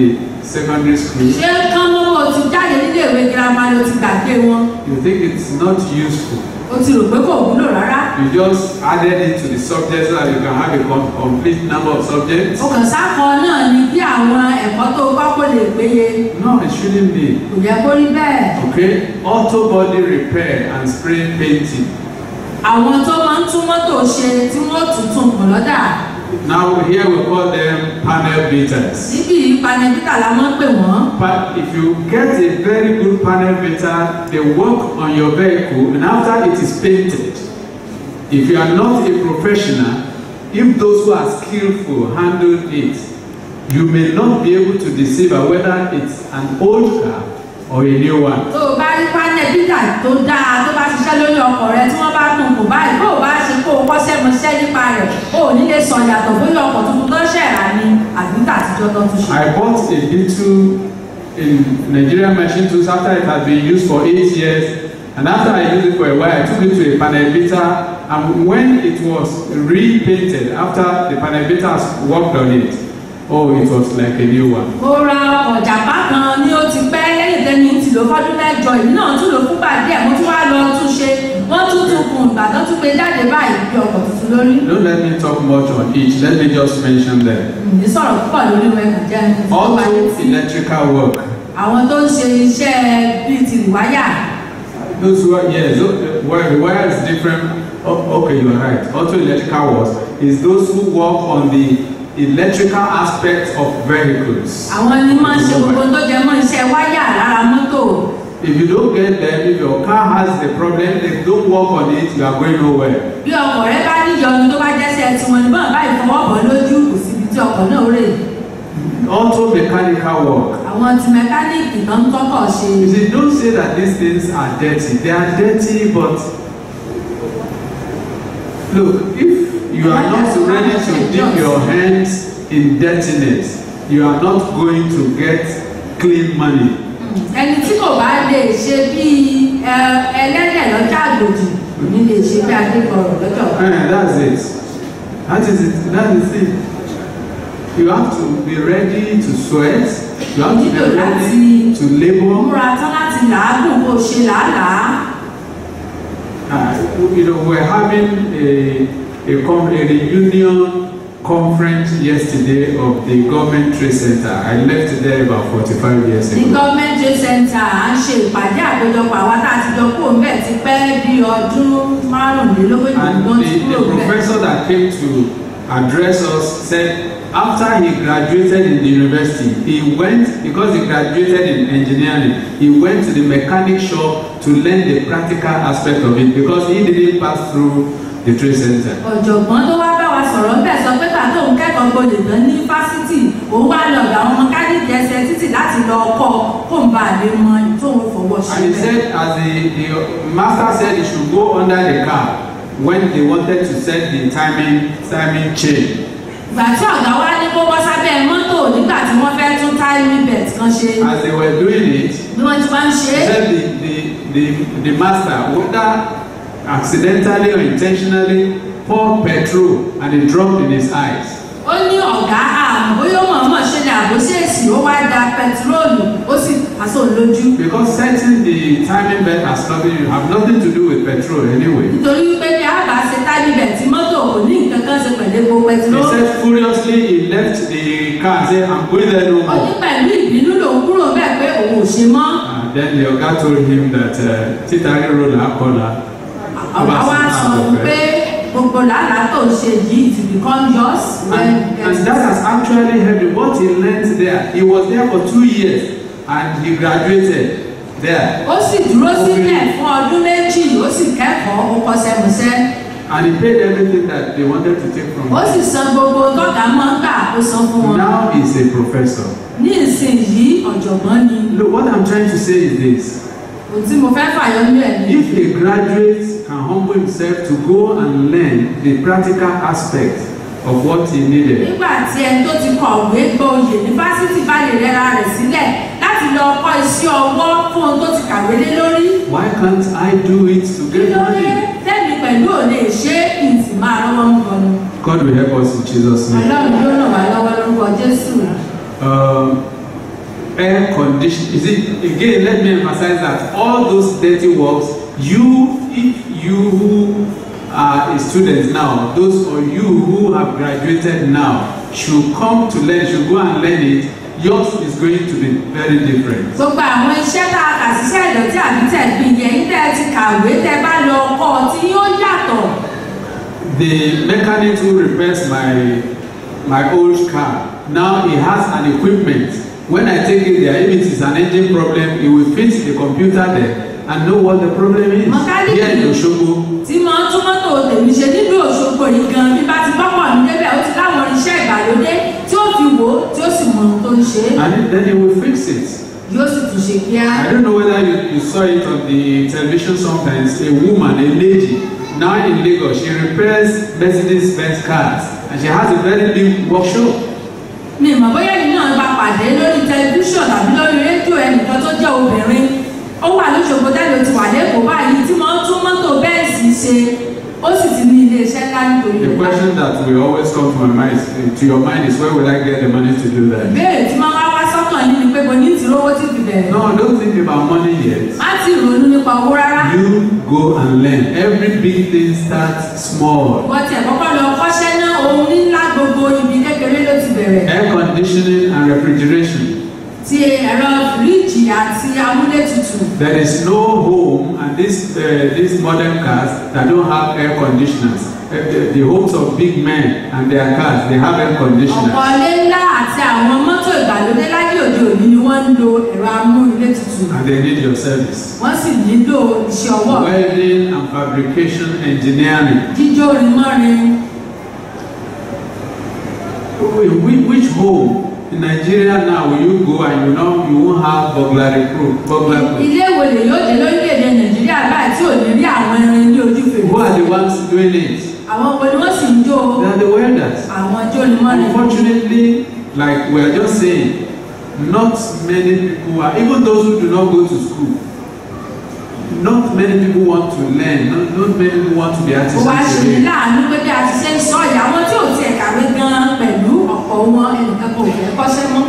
[SPEAKER 2] secondary school,
[SPEAKER 3] ṣé kán mọ́mọ́ o ti jáde nílé ìwé girama ló ti gbàgbé wọn
[SPEAKER 2] you think it's not useful.
[SPEAKER 3] o ti rò pé kò wúlò rárá
[SPEAKER 2] You just added it to the subject so that you can have a com- complete number of subjects.
[SPEAKER 3] o kàn sákọ náà ni bí àwọn ẹ̀kọ́ tó kọ́ kó lè péye
[SPEAKER 2] No, it shouldn't be.
[SPEAKER 3] kò yẹ kó rí bẹ́ẹ̀
[SPEAKER 2] Okay? Auto body repair and spray painting.
[SPEAKER 3] àwọn tó máa ń tún mọ́tò ṣe tí wọ́n tún tún kùn lọ́dà
[SPEAKER 2] Now here we call them panel beaters.
[SPEAKER 3] síbi ìpanẹ́bítà la máa ń pè wọ́n
[SPEAKER 2] But if you get a very good panel beater, they work on your vehicle and after it is painted, if you are not a professional, if those who are skillful handle it, you may not be able to deceive whether it's an old car or a new one.
[SPEAKER 3] tó o bá rí panẹ́bítà tó dáa tó bá ṣiṣẹ́ lórí ọkọ̀ rẹ tí wọ́n bá tún kù báyìí bó o bá ṣe kó o kọ́ṣẹ́ mọṣẹ́ nípa rẹ̀ o ò ní lè sọ yàtọ̀ bóyá ọkọ̀ tuntun tó ṣẹ̀ rà ni àbí tàtijọ́ tó tún ṣe.
[SPEAKER 2] I bought a Beetle in Nigerian machine tools after it had been used for eight years and after I used it for a while I took it to a panel beater and when it was repainted after the panel beater has worked on it oh it was like a new one.
[SPEAKER 3] mo ra ọkọ̀ jàpá kan ní ó ti pẹ́ lẹ́yìn tẹ́ni ti lò fọ́dún mẹ́jọ ìlú náà tún lò fúngbà díẹ̀ mo tún wá lọ tún ṣe wọ́n tún tún kùn ìgbà tó tún gbé jáde báyìí bí ọkọ̀ tuntun lórí.
[SPEAKER 2] Don't let me talk much on each let me just mention them.
[SPEAKER 3] ní sọ̀rọ̀ púpọ̀ lórí ẹ̀ka jẹ́ ẹni tó bá yẹ
[SPEAKER 2] Auto
[SPEAKER 3] sí.
[SPEAKER 2] electrical work
[SPEAKER 3] àwọn tó ń ṣe iṣẹ́ bíi ti ìwáyà
[SPEAKER 2] those who are yes those, the wire the wire is different oh, okay you are right auto electrical work is those who work on the electrical aspect of vehicles.
[SPEAKER 3] àwọn ni máa ń ṣe gbogbo tó jẹ mọ́ iṣẹ́ wáyà lára mọ́tò
[SPEAKER 2] if you don't get them if your car has the problem if you don't work on it you are going nowhere.
[SPEAKER 3] bí ọkọ̀ rẹ bá níyọnu tó bá jẹ́sẹ̀ tiwọn ní bọ́n báyìí fọwọ́ bọ̀ lójú kò síbi tí ọkọ̀ náà rè
[SPEAKER 2] auto mechanical work.
[SPEAKER 3] àwọn ti mẹkáníìkì tó ń tọ́kọ̀ ṣe
[SPEAKER 2] you see don't say that these things are dirty they are dirty but look if you are not ready to dip your hands in dirtiness you are not going to get clean money.
[SPEAKER 3] ẹni tí kò bá lè ṣe bíi ẹ, ẹlẹ́dẹ̀ lọ́jà àgbòdì kò ní lè ṣe bí adékọ̀rọ̀ lọ́jọ́ kan.
[SPEAKER 2] Eh, that's it. That is it. That is it. You have to be ready to sweat. You have to be
[SPEAKER 3] Nílò láti
[SPEAKER 2] ready to labor.
[SPEAKER 3] múra tán láti làágùn kó ṣe làálàá.
[SPEAKER 2] Uh, you know, we're having a, a, com- a reunion conference yesterday of the government trade center. I left there about 45 years
[SPEAKER 3] ní
[SPEAKER 2] ago.
[SPEAKER 3] gọ́ọ̀mẹ̀ntì center à ń ṣe ìpàdé àpéjọpọ̀ àwa tá a ti jọ kó mbẹ́ ti pẹ́ bí ọdún márùnlélógójì
[SPEAKER 2] And
[SPEAKER 3] ló ti
[SPEAKER 2] the,
[SPEAKER 3] kúrò
[SPEAKER 2] the
[SPEAKER 3] mbẹ́.
[SPEAKER 2] professor that came to address us said after he graduated in the university, he went, because he graduated in engineering, he went to the mechanic shop to learn the practical aspect of it because he didn't pass through the trade center.
[SPEAKER 3] ọ̀jọ̀gbọ́n tó wá bá wa sọ̀rọ̀ ńbẹ̀ sọ pé pàtó òun kẹ́kọ̀ọ́ gbolè tán ní fásitì òun wá lọ ọ̀dọ̀ àwọn mẹkáníìkì ẹsẹ̀ títì láti lọ kọ́ kó n bá lè mọ tóun fọwọ́ ṣe
[SPEAKER 2] And he
[SPEAKER 3] bẹ́ẹ̀.
[SPEAKER 2] said, as the, the master said, he should go under the car when they wanted to set the timing, timing chain.
[SPEAKER 3] ìgbà tí ọ̀gá wa ní kó bọ́ sábẹ́ mọ́tò nígbà tí wọ́n fẹ́ tún timing belt kan ṣe
[SPEAKER 2] As they were doing it,
[SPEAKER 3] bí wọ́n ti máa ń ṣe
[SPEAKER 2] He
[SPEAKER 3] é
[SPEAKER 2] said the, the, the, the master, whether accidentally or intentionally, poured petrol and it dropped in his eyes.
[SPEAKER 3] ó ní ọ̀gá àmọ́ bóyá ó mọ̀ọ́mọ̀ ṣe ni àbóṣèṣì ó wá da pẹtiróòlù ó sì pàṣẹ òun lójú
[SPEAKER 2] Because setting the timing belt as nothing, you have nothing to do with petrol anyway.
[SPEAKER 3] nítorí wípé bí a bá ṣe timing belt mọ́tò kò ní nǹkan kan ṣe pẹ̀lú epo
[SPEAKER 2] He
[SPEAKER 3] pẹtiróòlù
[SPEAKER 2] said furiously, he left the car and said, I'm going there no
[SPEAKER 3] ó ní
[SPEAKER 2] more.
[SPEAKER 3] pẹ̀lú ìbínú lòun kúrò bẹ́ẹ̀ pé òun ò ṣe mọ́
[SPEAKER 2] And then the Oga told him that uh, Titari road Akola.
[SPEAKER 3] ọ̀gá wa sọ fún pé gbogbo làálàá tó ń ṣe yìí to become yours when
[SPEAKER 2] And,
[SPEAKER 3] you
[SPEAKER 2] and
[SPEAKER 3] get
[SPEAKER 2] that has actually helped him. What he learned there, he was there for two years and he graduated there.
[SPEAKER 3] ó sì dúró sílẹ̀ fún ọdún méjì ó sì kẹ́kọ̀ọ́ ó kọsẹ̀mọsẹ́
[SPEAKER 2] And he paid everything that they wanted to take from
[SPEAKER 3] ó
[SPEAKER 2] him.
[SPEAKER 3] sì san gbogbo tọ́gà máa ń gbà ó san fún wọn
[SPEAKER 2] Now he's a professor.
[SPEAKER 3] ní ìsinyìí ọ̀jọ̀gbọ́n ni
[SPEAKER 2] Look, what I'm trying to say is this.
[SPEAKER 3] ohun tí mo fẹ́ fàyọ ní ẹ̀ ní
[SPEAKER 2] If a graduate can humble himself to go and learn the practical aspect of what he needed,
[SPEAKER 3] nígbà tí ẹni tó ti kọ̀wé gboyè ní fásitì bá lè rẹra rẹ̀ sílẹ̀ láti lọ kọ́ iṣẹ́ ọwọ́ fún ohun tó ti kàwé lé lórí
[SPEAKER 2] why can't I do it to
[SPEAKER 3] kí
[SPEAKER 2] get
[SPEAKER 3] ló dé
[SPEAKER 2] money?
[SPEAKER 3] tẹ́mi pẹ̀lú òde ṣé ìsì máa rọ́wọ́ ń bọ̀ ni
[SPEAKER 2] God will help us in Jesus' name.
[SPEAKER 3] ọlọ́run yóò ràn wá lọ́wọ́ lórúkọ jésù
[SPEAKER 2] Um, air condition. Is it again? Let me emphasize that all those dirty works, you, if you who are a student now, those of you who have graduated now, should come to learn, should go and learn it. Yours is going to be very different.
[SPEAKER 3] gbogbo àwọn iṣẹ́ tá a kà síṣẹ́ ìdọ̀tí àbí tẹ̀gbìn yẹn yín tẹ́ ẹ ti kàwé tẹ́ bá lọ kọ́ ọ tí yóò yàtọ̀.
[SPEAKER 2] The mechanic who repairs my my old car now he has an equipment. When I take it there, if it is an engine problem, he will fix the computer there and know what the problem is.
[SPEAKER 3] Mechanic
[SPEAKER 2] Here in Osogbo,
[SPEAKER 3] tí mo ń tún mọ́tò tèmi ṣe nílùú òṣogbo yìí gan bí bá ti bọ́pọ̀ mi débẹ̀ ó ti láwọn irinṣẹ́ ìgbàlódé tí ó fi wò ó tí ó sì mọ ohun tó ń ṣe é
[SPEAKER 2] and then he will fix it.
[SPEAKER 3] yóò sì tún ṣe kíá.
[SPEAKER 2] I don't know whether you, you saw it on the television sometimes. A woman, a lady, now in Lagos, she repairs Mercedes Benz cars and she has a very big workshop.
[SPEAKER 3] mi mọ̀ bóyá ẹni náà bá pàdé lórí tẹlifíṣàn tàbí lórí rédíò ẹnìkan tó jẹ́ obìnrin ó wà lóṣogbo tẹ́lẹ̀ ó ti wà lẹ́kọ̀ọ́ báyìí tí wọ́n tún mọ́tò bẹ́ẹ̀sì ṣe ó sì ti ní iléeṣẹ́ ńlá nítorí
[SPEAKER 2] The
[SPEAKER 3] rẹ̀.
[SPEAKER 2] question that will always come to my mind, is- to your mind, is where will I get the money to do that?
[SPEAKER 3] ìbéèrè tí máa wá wá sọ́kàn yín ni pé mo ní ìtìrówó tí fi bẹ̀rẹ̀.
[SPEAKER 2] No, don't think about money yet.
[SPEAKER 3] má ti ronú nípa owó rárá.
[SPEAKER 2] You go and learn. Every big thing starts small.
[SPEAKER 3] wọ́n tiẹ̀ kọ́kọ́ lọ kọ́ṣẹ́ náà ohun ńlá gbogbo ibi kékeré ló ti bẹ̀rẹ̀.
[SPEAKER 2] Air conditioning and refrigeration.
[SPEAKER 3] ti ẹ̀rọ fíríjì àti amúlétutù.
[SPEAKER 2] There is no home and this uh, these modern cars that don't have air conditioners. Uh, the, the homes of big men and their cars, they have air conditioners.
[SPEAKER 3] ọ̀pọ̀ ilé ńlá àti àwọn mọ́tò ìgbàlódé láyé òde òní ni wọ́n ń lo ẹ̀rọ amúlétutù.
[SPEAKER 2] And they need your service.
[SPEAKER 3] wọ́n sì nílò iṣẹ́ ọwọ́
[SPEAKER 2] Welding and fabrication engineering.
[SPEAKER 3] jíjó rimọ́rin.
[SPEAKER 2] Which, which home in Nigeria now will you go and you know you won't have burglary proof? Burglar proof.
[SPEAKER 3] ilé ìwòlè yóò dé lórílẹ̀‐èdè nàìjíríà báyìí tí ò ní rí àwọn irin ní ojú
[SPEAKER 2] Who
[SPEAKER 3] fèrè.
[SPEAKER 2] are the ones doing it?
[SPEAKER 3] àwọn wo ni wọ́n sì ń jó
[SPEAKER 2] They are the welders.
[SPEAKER 3] àwọn jó rimọ́rin.
[SPEAKER 2] Unfortunately, like we are just saying, not many people are, even those who do not go to school, not many people want to learn, not, not many people want to be
[SPEAKER 3] ó wá ṣe ní
[SPEAKER 2] artisans.
[SPEAKER 3] láàánú pé bí a ti ṣe ń sọ yìí àwọn tí ò tiẹ̀ kàwé gan-an pẹ̀lú ọ̀pọ̀ wọn ẹnìkan kò fẹ́ kọ́ṣẹ́ mọ́.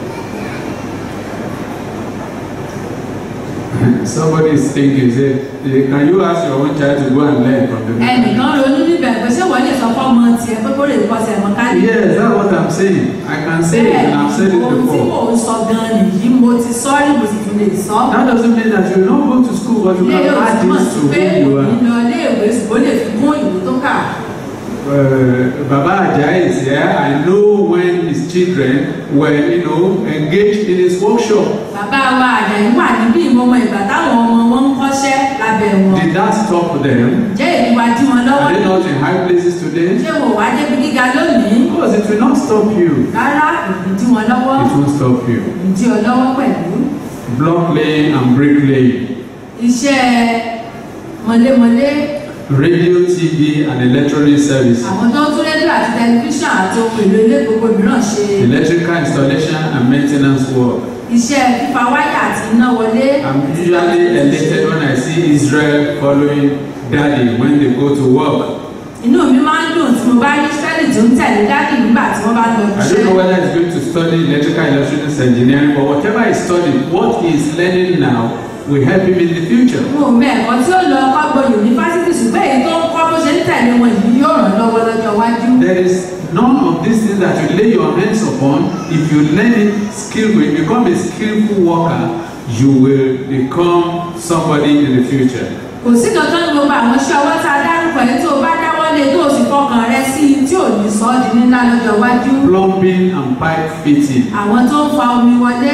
[SPEAKER 2] Somebody is thinking, say, eh, can you ask your own child to go and learn from the mechanic?
[SPEAKER 3] ẹnìkan ronú níbẹ̀ pé ṣé wọ́n lè sọ fọ́mọ tiẹ̀ pé kó lè kọ́ṣẹ́ mọ́ ká ní.
[SPEAKER 2] Yes, that's what I'm saying. I can say it and I've said
[SPEAKER 3] bẹ́ẹ̀
[SPEAKER 2] it
[SPEAKER 3] ohun tí mò
[SPEAKER 2] before.
[SPEAKER 3] ń sọ gan-an nìyí mo ti sọ rí mo sì tún lè sọ.
[SPEAKER 2] That doesn't mean that you don't go to school, but you
[SPEAKER 3] ilé
[SPEAKER 2] can
[SPEAKER 3] yóò
[SPEAKER 2] add
[SPEAKER 3] túmọ̀
[SPEAKER 2] this
[SPEAKER 3] sí
[SPEAKER 2] to
[SPEAKER 3] pé
[SPEAKER 2] who you
[SPEAKER 3] òní
[SPEAKER 2] are.
[SPEAKER 3] lọ ilé ìwé ṣùgbọ́n lè fi kún ìwé tó kà.
[SPEAKER 2] uh, Baba Ajayi is here. I know when his children were, you know, engaged in his workshop.
[SPEAKER 3] bàbá wa àjàyí wà níbí ìmọ̀mọ́ ìgbà táwọn ọmọ wọn ń kọ́ṣẹ́ lábẹ́ wọn.
[SPEAKER 2] Did that stop them?
[SPEAKER 3] jẹ́ èyí wá dí wọn lọ́wọ́
[SPEAKER 2] Are they not in high places today?
[SPEAKER 3] ṣé wò wá débi gíga lónìí?
[SPEAKER 2] Because it will not stop you.
[SPEAKER 3] rárá èyí dí wọn lọ́wọ́
[SPEAKER 2] It won't stop you.
[SPEAKER 3] èyí dí ọ lọ́wọ́ pẹ̀lú.
[SPEAKER 2] Block laying and bricklaying,
[SPEAKER 3] iṣẹ́ mọ̀lémọ̀lé
[SPEAKER 2] radio, TV, and electronic service,
[SPEAKER 3] àwọn tó ń tún rédíò àti tẹlifíṣàn àti ohun èlò ilé gbogbo mìíràn ṣe
[SPEAKER 2] electrical installation and maintenance work.
[SPEAKER 3] iṣẹ́ fífa wáyà àti iná wọlé.
[SPEAKER 2] I'm usually elated when I see Israel following daddy when they go to work.
[SPEAKER 3] inú mi máa ń dùn tí mo bá rí sẹ́ẹ̀lì tó ń tẹ̀lé dádì nígbà tí wọ́n bá lọ
[SPEAKER 2] I don't
[SPEAKER 3] iṣẹ́.
[SPEAKER 2] know whether he's going to study electrical electronics engineering, but whatever he studied, what he is learning now will help him in the future.
[SPEAKER 3] mo mọ ẹ̀kọ́ tí ó lọ kọ́gbọ́n yunifásitì ṣùgbọ́n èyí tó ń kọ́ bó ṣe ń tẹ̀lé wọn yìí yóò ràn lọ́wọ́ lọ́jọ́ iwájú.
[SPEAKER 2] There is none of these things that you lay your hands upon. If you learn it skillful, you become a skillful worker, you will become somebody in the future.
[SPEAKER 3] kò sí kankan ní gbogbo àwọn iṣẹ́ ọwọ́ tá a dárúkọ yìí tó o bá dáwọ́ lé tó o sì fọkàn rẹ sí i tí ò ní sọ ọ́ di ńlá lọ́jọ́ iwájú.
[SPEAKER 2] Plumbing and pipe fitting.
[SPEAKER 3] àwọn tó ń fa omi wọlé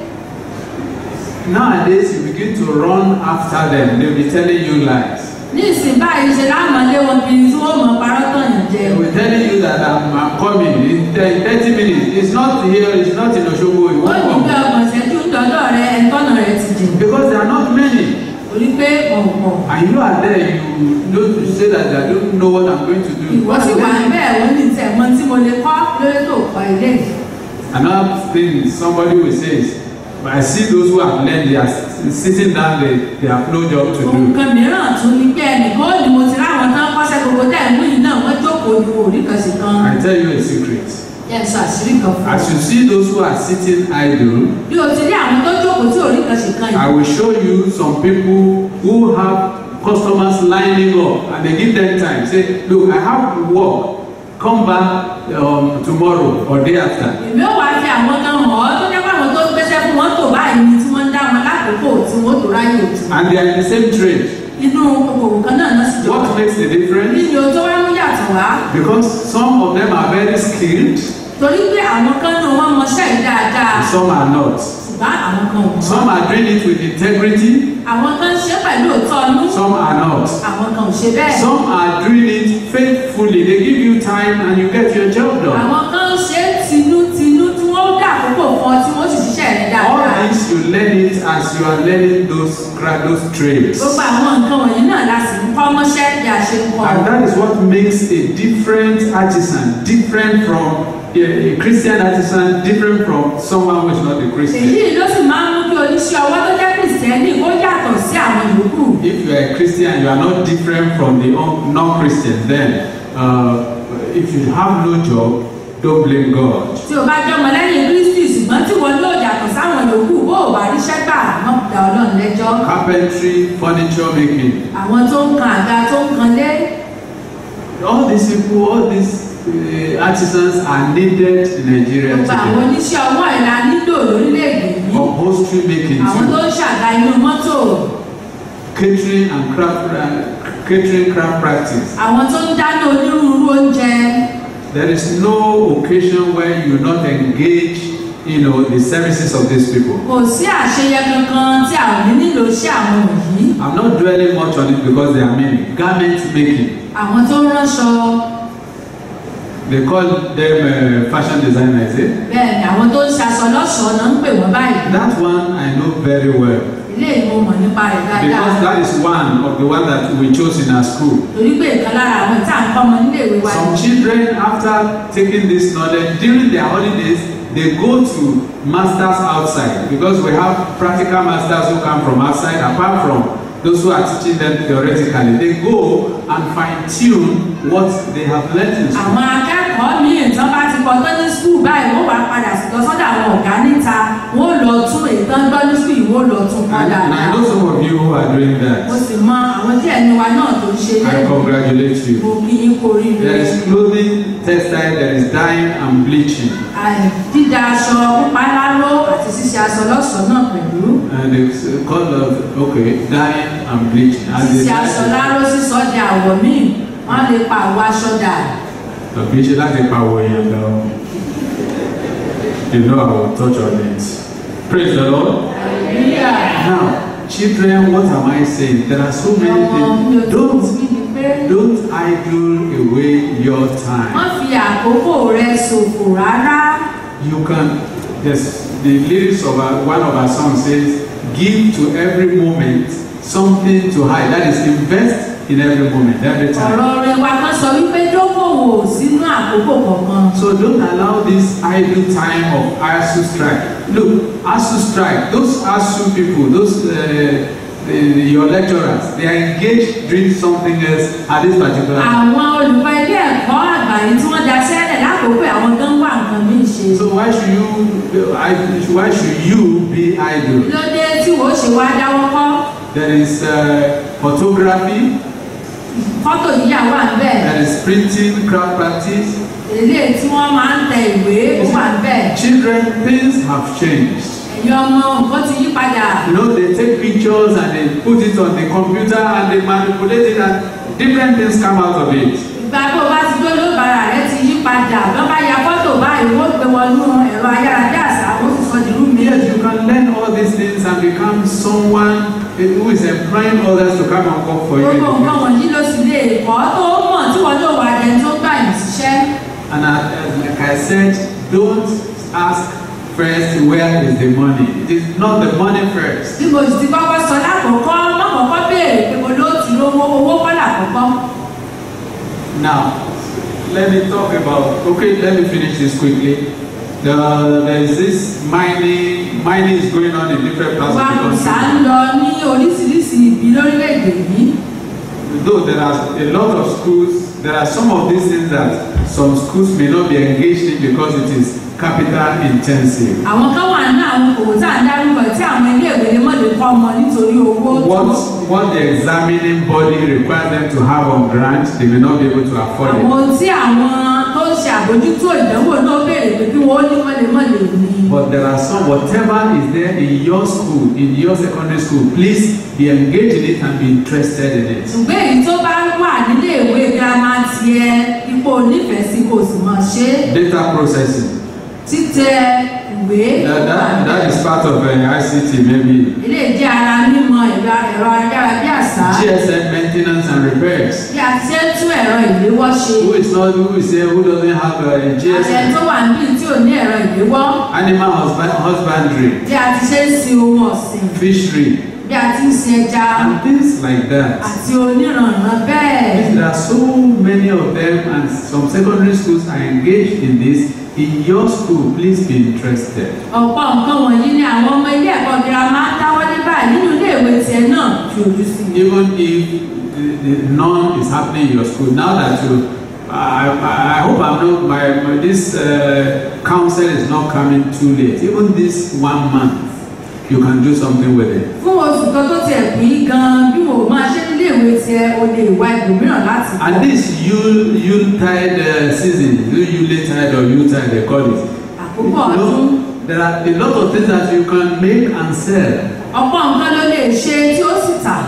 [SPEAKER 2] Nowadays, you begin to run after them. They'll be telling you lies.
[SPEAKER 3] ní ìsìn báyìí ṣe láàmọ́lé wọn kiri tí wọ́n mọ̀ parọ́ tọ̀yàn jẹ.
[SPEAKER 2] They will tell you that I'm, I'm coming in 10, 30 minutes. It's not here, it's not in Oshogo, it
[SPEAKER 3] wọ́n
[SPEAKER 2] won't
[SPEAKER 3] ní pé
[SPEAKER 2] come.
[SPEAKER 3] ọgbọ̀n ìṣẹ́jú ń dọ́dọ̀ rẹ ẹ̀ńtọ́nà rẹ ti jìn.
[SPEAKER 2] Because there are not many.
[SPEAKER 3] torí pé ọ̀pọ̀
[SPEAKER 2] And you are there, you know to say that I don't know what I'm going to do.
[SPEAKER 3] ìwọ sì wà bẹ́ẹ̀ wọ́n ní tẹ̀ mọ́ tí mo lè kọ́ lórí tó kọ́ ilé yìí.
[SPEAKER 2] Another thing somebody will say is, but I see those who have learned, they are s- sitting down, they, they have no job to do.
[SPEAKER 3] nǹkan mìíràn tún ní pé ẹnìkan ó ní mo ti ráwọn tán kọ́ṣẹ́ gbogbo tẹ̀ ń wí náà wọ́n jókòó ní orí kan sí kan.
[SPEAKER 2] I tell you a secret.
[SPEAKER 3] yẹn sọ àṣírí kan fún
[SPEAKER 2] As
[SPEAKER 3] ọ.
[SPEAKER 2] you see those who are sitting idle,
[SPEAKER 3] bí o ti rí àwọn tó jókòó tí orí kan ṣe kan
[SPEAKER 2] I
[SPEAKER 3] yìí.
[SPEAKER 2] will show you some people who have customers lining up and they give them time. Say, look, I have work. Come back um, tomorrow or day after.
[SPEAKER 3] èmi ò wá fi àwọn kan hàn ọ́ tó jẹ́ pé àwọn tó gbéṣẹ́ fún wọn tó báyìí ni tí wọ́n ń dá wọn lákòókò tí wọ́n tó ráyè òtún.
[SPEAKER 2] And they are in the same trade.
[SPEAKER 3] inú okòwò kan náà náà sì jọ.
[SPEAKER 2] What makes the difference?
[SPEAKER 3] nínú tó wá mú yàtọ̀ wá
[SPEAKER 2] Because some of them are very skilled,
[SPEAKER 3] torí pé àwọn kan náà wọ́n mọṣẹ́ yìí dáadáa
[SPEAKER 2] and some are not.
[SPEAKER 3] ṣùgbọ́n àwọn kan ò mọ̀.
[SPEAKER 2] Some are doing it with integrity,
[SPEAKER 3] àwọn kan ṣe pẹ̀lú òótọ́ ọnú
[SPEAKER 2] some are not.
[SPEAKER 3] àwọn kan ò ṣe bẹ́ẹ̀.
[SPEAKER 2] Some are doing it faithfully. They give you time and you get your job done.
[SPEAKER 3] àwọn kan ṣe tinútinú tí wọ́n dà àkókò fún ọ tí wọ́n sì ṣiṣẹ́ rẹ̀
[SPEAKER 2] All
[SPEAKER 3] dáadáa.
[SPEAKER 2] this you learn it as you are learning those cra- those trades.
[SPEAKER 3] gbogbo àwọn nǹkan wọ̀nyí náà la sì ń kọ́ mọ́ṣẹ́ bí a ṣe ń kọ́.
[SPEAKER 2] And that is what makes a different artisan different from a, a Christian artisan, different from someone who is not a Christian.
[SPEAKER 3] èyí ló sì máa ń mú kí oníṣẹ́ ọwọ́ tó jẹ́ kìrìsìtẹ́nì ó yàtọ̀ sí àwọn yòókù.
[SPEAKER 2] If you are a Christian, you are not different from the un- non-Christians. Then, uh, if you have no job, don't blame God.
[SPEAKER 3] tí o bá jẹ́ ọmọlẹ́yìn kristi ṣùgbọ́n tí wọ́n lò yàtọ̀ sáwọn yòókù bó o bá ríṣẹ́ gbà wọ́n da ọlọ́run lẹ́jọ́.
[SPEAKER 2] Carpentry, furniture making,
[SPEAKER 3] àwọn tó ń kan àga tó ń kan lé
[SPEAKER 2] all these people, all these uh, artisans are needed in Nigeria
[SPEAKER 3] gbogbo àwọn
[SPEAKER 2] today.
[SPEAKER 3] oníṣẹ́ ọwọ́ ìlà nílò lórílẹ̀‐èdè yìí
[SPEAKER 2] Upholstery making
[SPEAKER 3] àwọn tó
[SPEAKER 2] too.
[SPEAKER 3] ń ṣàga inú mọ́tò
[SPEAKER 2] Catering and craft, uh, catering craft practice.
[SPEAKER 3] àwọn tó ń dáná onírúurú oúnjẹ
[SPEAKER 2] There is no occasion where you not engage, you know, the services of these people.
[SPEAKER 3] kò sí àṣeyẹ kankan tí a ò ní nílò iṣẹ́ àwọn wọ̀nyí
[SPEAKER 2] I'm not dwelling much on it because they are many. Garment making.
[SPEAKER 3] àwọn tó ń ránṣọ
[SPEAKER 2] They call them uh, fashion designers. Eh?
[SPEAKER 3] bẹ́ẹ̀ ni àwọn tó ń ṣaṣọ lọ́ṣọ̀ọ́ náà ń pè wọ́n báyìí
[SPEAKER 2] That one I know very well
[SPEAKER 3] ilé ìwọ̀n mọ̀ nípa rẹ̀
[SPEAKER 2] because
[SPEAKER 3] dáadáa
[SPEAKER 2] that is one of the one that we chose in our school.
[SPEAKER 3] torí pé ìkan lára àwọn tí à ń kọ́ ọmọ nílé ìwé wa
[SPEAKER 2] Some children, after taking this knowledge during their holidays, they go to masters outside because we have practical masters who come from outside. Apart from those who are teaching them theoretically, they go and fine tune what they have learned in school.
[SPEAKER 3] àwọn akẹ́kọ̀ọ́ míì tán bá ti kọ́ tán ní skul báyìí wọ́n wá padà lọ sọ́dọ̀ àwọn ọ̀gá níta wọ́n lọ tún èyí tán gbọ́ ní skul yìí wọ́n lọ tún kọ́
[SPEAKER 2] And, and I
[SPEAKER 3] dáadáa
[SPEAKER 2] know some of you who are doing
[SPEAKER 3] mo
[SPEAKER 2] that.
[SPEAKER 3] sì mọ àwọn díẹ̀ ní wa náà tó ń ṣe
[SPEAKER 2] I
[SPEAKER 3] lẹ́yìn
[SPEAKER 2] congratulate
[SPEAKER 3] mo
[SPEAKER 2] you.
[SPEAKER 3] kí yín kú oríire
[SPEAKER 2] There is clothing, textile, there is dyeing and bleaching.
[SPEAKER 3] Àì, dídá aṣọ pípa láró àti ṣíṣe aṣọ lọ́ṣọ̀ọ́ náà pẹ̀lú
[SPEAKER 2] And it's uh, called, uh, okay, dyeing and bleaching. And
[SPEAKER 3] ṣíṣe
[SPEAKER 2] they-
[SPEAKER 3] aṣọ láró sísọ di àwọ̀ míì wọ́n lè pa àwọ̀ aṣọ dà
[SPEAKER 2] tàbí ṣe láti pàwọ̀ èèyàn lọ. You know I will touch on it. Praise the Lord.
[SPEAKER 3] Hallelujah.
[SPEAKER 2] Now, children, what am I saying? There are so many
[SPEAKER 3] ọmọ mi ò
[SPEAKER 2] things.
[SPEAKER 3] tó
[SPEAKER 2] Don't,
[SPEAKER 3] ti ní pé
[SPEAKER 2] don't idle away your time.
[SPEAKER 3] wọ́n fi àkókò rẹ ṣòfò rárá.
[SPEAKER 2] You can, yes, the lyrics of our, one of our songs says, give to every moment something to hide. That is, invest in every moment, every time.
[SPEAKER 3] ọ̀rọ̀ rẹ̀ wa kan sọ wípé dókòwò sínú àkókò kọ̀ọ̀kan.
[SPEAKER 2] So don't allow this idle time of ASU strike. Look, ASU strike, those ASU people, those uh, the, your lecturers, they are engaged doing something else at this particular time.
[SPEAKER 3] àwọn olùkọ́ ilé ẹ̀kọ́ àgbà yìí tí wọ́n daṣẹ́ lẹ̀ lákòókò àwọn tó ń wá nǹkan míì ṣe.
[SPEAKER 2] So why should you I, why should you be idle?
[SPEAKER 3] kí ló dé tí wò ó ṣe wá dáwọ́ kọ́
[SPEAKER 2] There is uh, photography,
[SPEAKER 3] fọ́tò yíyà wà níbẹ̀
[SPEAKER 2] there is printing, craft practice.
[SPEAKER 3] eléyìí tí wọ́n máa ń tẹ ìwé ó wà níbẹ̀
[SPEAKER 2] Children, things have changed.
[SPEAKER 3] ẹ̀yin ọmọ nǹkan ti yí padà.
[SPEAKER 2] You know, they take pictures and they put it on the computer and they manipulate it and different things come out of it.
[SPEAKER 3] ìgbà tó o bá ti dó lóbara rẹ ti yí padà bí wọ́n bá ya fọ́tò báyìí wọ́n gbé wọnú ẹ̀rọ ayárabíàṣá wọ́n sì sọ di rúmi.
[SPEAKER 2] Yes, you can learn all these things and become someone who is employing others to come and work for you. in the
[SPEAKER 3] gbogbo nǹkan
[SPEAKER 2] future.
[SPEAKER 3] wọ̀nyí ló sì lè kọ́ tó mọ̀ tí wọ́n lò wá dẹni tó gbà yín síṣẹ́.
[SPEAKER 2] And I, as like I said, don't ask first where is the money. It is not the money first.
[SPEAKER 3] bí mo sì ti kọ́kọ́ sọ lákòókò lọ́kọ̀ọ́kọ́ béèrè pé mo ló ti rówó owó kọ́ lákòókọ́.
[SPEAKER 2] Now, let me talk about. Okay, let me finish this quickly. The, there is this mining. Mining is going on in different parts
[SPEAKER 3] wa
[SPEAKER 2] of the
[SPEAKER 3] kùsà
[SPEAKER 2] country.
[SPEAKER 3] ń lọ ní oríṣiríṣi ibi lórílẹ̀‐èdè yìí
[SPEAKER 2] though there are a lot of schools, there are some of these things that some schools may not be engaged in because it is capital intensive.
[SPEAKER 3] àwọn kan wà ní àwọn òwò tá à ń dárúkọ tí àwọn iléèwé lè mọ̀ lè kọ́ ọmọ nítorí owó tó
[SPEAKER 2] What, what the examining body requires them to have on grant, they may not be able to afford
[SPEAKER 3] àwọn
[SPEAKER 2] it.
[SPEAKER 3] ohun tí àwọn tó ń ṣe àbójútó ìdánwò náà béèrè pé kí wọ́n ní wọ́n lè mọ̀ lè ní.
[SPEAKER 2] But there are some, whatever is there in your school, in your secondary school, please be engaged in it and be interested in it.
[SPEAKER 3] ṣùgbọ́n èyí tó bá wà nílé ìwé girama tiẹ̀ ipò onífẹ̀ẹ́ sí kò sì mọ̀ ṣe é.
[SPEAKER 2] Data processing.
[SPEAKER 3] títẹ ìwé
[SPEAKER 2] That, that, that is part of uh, ICT maybe.
[SPEAKER 3] ilé jẹ́ ara mímọ ẹ̀rọ ẹ̀rọ ayárabíàṣá
[SPEAKER 2] GSM maintenance and repairs.
[SPEAKER 3] bí a ti ṣe ń tún ẹ̀rọ ìléwọ́ ṣe
[SPEAKER 2] Who is not, who is there, who doesn't have a
[SPEAKER 3] àṣẹ
[SPEAKER 2] GSM?
[SPEAKER 3] tó wà níbí tí ò ní ẹ̀rọ ìléwọ́
[SPEAKER 2] Animal husband, husbandry,
[SPEAKER 3] bí a ti ṣe ń sin ohun ọ̀sìn
[SPEAKER 2] fishery,
[SPEAKER 3] bí a ti ń sin ẹja
[SPEAKER 2] and things like that.
[SPEAKER 3] àti oníranran bẹ́ẹ̀.
[SPEAKER 2] There are so many of them, and some secondary schools are engaged in this. In your school, please be interested.
[SPEAKER 3] ọ̀pọ̀ nǹkan wọ̀nyí ni àwọn ọmọ ilé ẹ̀kọ́ girama ń dáwọ́ ní báyìí nínú ilé ìwé tiẹ̀ náà fi ojú sí i.
[SPEAKER 2] Even if the, the none is happening in your school, now that you, I, I, I hope I'm not, my, my this uh, council is not coming too late. Even this one month, you can do something with it.
[SPEAKER 3] fún oṣù kan tó tiẹ̀ pín gan-an bí wò ó máa ṣe nílé ìwé tiẹ̀ o lè wá ibòmíràn láti kọ́.
[SPEAKER 2] And this Yule, Yuletide uh, season, Yuletide or Yuletide, they call it.
[SPEAKER 3] àkókò
[SPEAKER 2] You
[SPEAKER 3] ọdún
[SPEAKER 2] know, there are a lot of things that you can make and sell.
[SPEAKER 3] ọ̀pọ̀ nǹkan ló lè ṣe tí ó sì tà.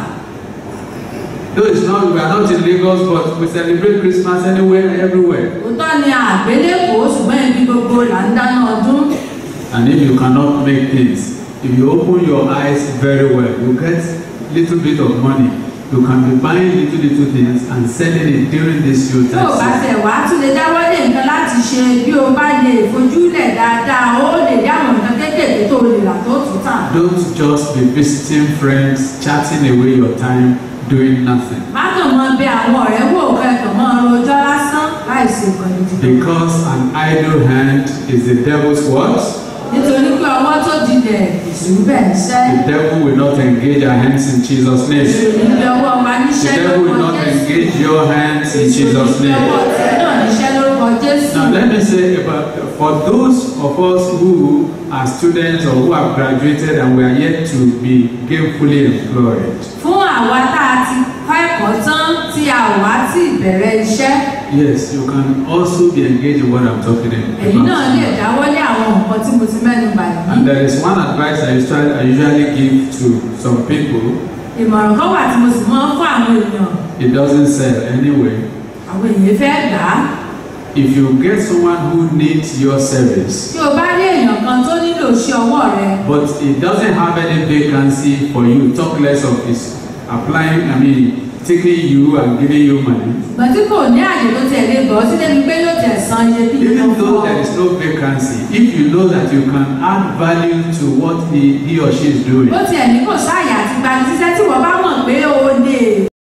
[SPEAKER 2] Though it's not, we are not in Lagos, but we celebrate Christmas anywhere, everywhere.
[SPEAKER 3] òótọ́ ni àgbélépò ṣùgbọ́n ibi gbogbo là ń dáná ọdún.
[SPEAKER 2] And if you cannot make things, if you open your eyes very well, you get little bit of money. You can be buying little little things and selling it during this youth
[SPEAKER 3] tó o bá tẹ̀ wá tún lè dáwọ́ lé nǹkan láti ṣe bí o bá lè fojúlẹ̀ dáadáa ó lè rí àwọn nǹkan kéékèèké tó o lè rà tó tún tà.
[SPEAKER 2] Don't just be visiting friends, chatting away your time, doing nothing.
[SPEAKER 3] má kàn mọ bẹ àwọn ọ̀rẹ́ wò kẹ́kọ̀ọ́ mọ́ rojọ́ lásán láìsí nǹkan gidi.
[SPEAKER 2] Because an idle hand is the devil's what?
[SPEAKER 3] nítorí pé ọwọ́ tó dilẹ̀ èṣù bẹ̀ ń ṣẹ́.
[SPEAKER 2] The devil will not engage our hands in Jesus'
[SPEAKER 3] èṣù
[SPEAKER 2] name.
[SPEAKER 3] níbi ọwọ́ wa
[SPEAKER 2] The
[SPEAKER 3] níṣẹ́
[SPEAKER 2] devil will
[SPEAKER 3] lórúkọ
[SPEAKER 2] not
[SPEAKER 3] jésù.
[SPEAKER 2] engage your hands in
[SPEAKER 3] èṣù
[SPEAKER 2] Jesus'
[SPEAKER 3] níbi
[SPEAKER 2] name.
[SPEAKER 3] ọwọ́ tiẹ̀ náà níṣẹ́ lórúkọ jésù.
[SPEAKER 2] Now let me say about for those of us who are students or who have graduated and we are yet to be gainfully employed.
[SPEAKER 3] fún àwa tá a ti kọ́ ẹ̀kọ́ tán tí a ò wá tí ì bẹ̀rẹ̀ iṣẹ́
[SPEAKER 2] Yes, you can also be engaged in what I'm talking
[SPEAKER 3] èyí náà lè
[SPEAKER 2] about.
[SPEAKER 3] dáwọ́lé àwọn nǹkan tí mo ti mẹ́nu bà yìí.
[SPEAKER 2] And there is one advice I usually, I usually give to some people.
[SPEAKER 3] ìmọ̀ràn kan wà tí mo sì máa ń fún àwọn èèyàn
[SPEAKER 2] It doesn't sell anyway.
[SPEAKER 3] àwọn èèyàn fẹ́ gbà á.
[SPEAKER 2] If you get someone who needs your service,
[SPEAKER 3] tí o bá rí èèyàn kan tó nílò iṣẹ́ ọwọ́ rẹ
[SPEAKER 2] but it doesn't have any vacancy for you, talk less of his applying, I mean, taking you and giving you money.
[SPEAKER 3] ṣùgbọ́n tí kò ní àyè tó tẹ̀ lé bọ̀ sí débi pé yóò tẹ̀ san iye bí
[SPEAKER 2] Even
[SPEAKER 3] yóò fún
[SPEAKER 2] though
[SPEAKER 3] ọ.
[SPEAKER 2] there is no vacancy, if you know that you can add value to what he, he or she is doing,
[SPEAKER 3] ó tiẹ̀ ní kò sáàyè àti gbani síṣẹ́ tí wọ́n bá mọ̀ pé o lè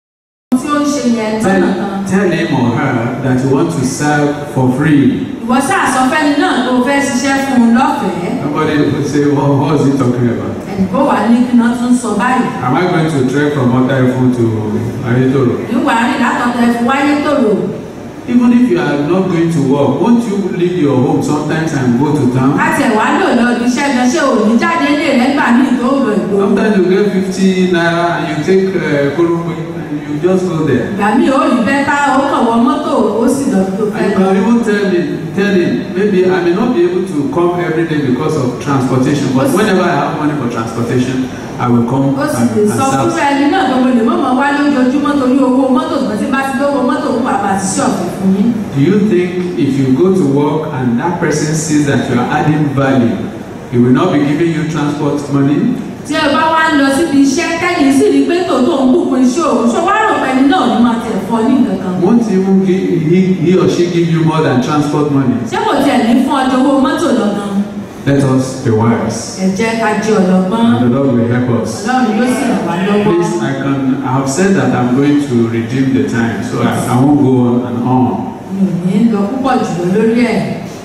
[SPEAKER 3] tí ó ń ṣe yẹn tọ́nà
[SPEAKER 2] tell,
[SPEAKER 3] kan.
[SPEAKER 2] tell him or her that you want to serve for free.
[SPEAKER 3] ìwọ sáà sọ fẹ́ni náà tó o fẹ́ ṣiṣẹ́ fún un lọ́fẹ̀ẹ́
[SPEAKER 2] Somebody will say, well, what is he talking about?
[SPEAKER 3] ẹnìkó wà ní kí náà tún sọ báyìí.
[SPEAKER 2] Am I going to trek from Otaifu to Ayetoro?
[SPEAKER 3] ìwà rìn látọ̀tẹ̀ fún wáyé tòrò.
[SPEAKER 2] Even if you are not going to work, won't you leave your home sometimes and go to town?
[SPEAKER 3] láti ẹ̀wá lò lọ ibi iṣẹ́ gan ṣé ò ní jáde ilé rẹ̀ gbà ní ìdóòrò ìgbò.
[SPEAKER 2] Sometimes you get 50 naira and you take uh, Korokwe and you just go there.
[SPEAKER 3] ìgbà míì ó rí bẹ́tà ó kàn wọ mọ́tò ó sì lọ tó fẹ́
[SPEAKER 2] And you
[SPEAKER 3] lọ.
[SPEAKER 2] can even tell me, tell him, maybe I may not be able to come every day because of transportation, but whenever I have money for transportation, I will come
[SPEAKER 3] ó sì
[SPEAKER 2] and,
[SPEAKER 3] lè
[SPEAKER 2] and
[SPEAKER 3] sọ fún
[SPEAKER 2] serve.
[SPEAKER 3] ẹni náà gbogbo lè mọ̀mọ́ wá lójoojúmọ́ torí owó mọ́tò tó ti bá ti lówó mọ́tò ń wà bá ti ṣọ̀fù fún yín.
[SPEAKER 2] Do you think if you go to work and that person sees that you are adding value, he will not be giving you transport money?
[SPEAKER 3] tí ẹ bá wá ń lọ síbi iṣẹ́ kẹ́yìn sì rí pé tòótọ́ ń bùkún iṣẹ́ òun ṣọ wá rò pẹ́ni náà ní máa tẹ̀ fọ́ ní nǹkan kan.
[SPEAKER 2] Won't even give, he, he or she give you more than transport money?
[SPEAKER 3] ṣé kò tiẹ̀ ní fún ọjọ́ owó mọ́tò lọ́gán?
[SPEAKER 2] Let us be wise.
[SPEAKER 3] ẹ jẹ́ ká jẹ́ ọlọ́gbọ́n
[SPEAKER 2] And the Lord will help us.
[SPEAKER 3] ọlọ́run yóò sì ràn wá lọ́wọ́.
[SPEAKER 2] Please, I can. I have said that I'm going to redeem the time, so I, I won't go on and on.
[SPEAKER 3] mi ò ní lọ púpọ̀ jùlọ lórí ẹ̀.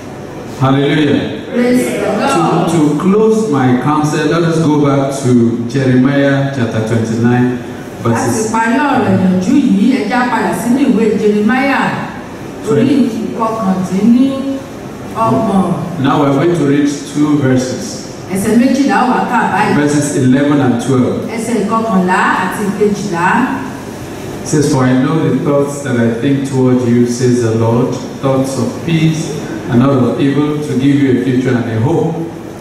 [SPEAKER 2] Hallelujah.
[SPEAKER 3] praise the lord.
[SPEAKER 2] To, to close my counsel, let us go back to Jeremiah chapter 29
[SPEAKER 3] láti
[SPEAKER 2] verses
[SPEAKER 3] parí ọ̀rọ̀ ìyànjú yìí ẹja padà sínú ìwé jeremaya orí ìkọkàndínní ọgbọ̀n
[SPEAKER 2] Now we're going to read two verses,
[SPEAKER 3] ẹsẹ̀ méjìlá wà ká báyìí
[SPEAKER 2] verses 11 and 12.
[SPEAKER 3] ẹsẹ̀ ìkọkànlá àti ìkejìlá
[SPEAKER 2] It says, For I know the thoughts that I think toward you, says the Lord, thoughts of peace and not of evil, to give you a future and a hope.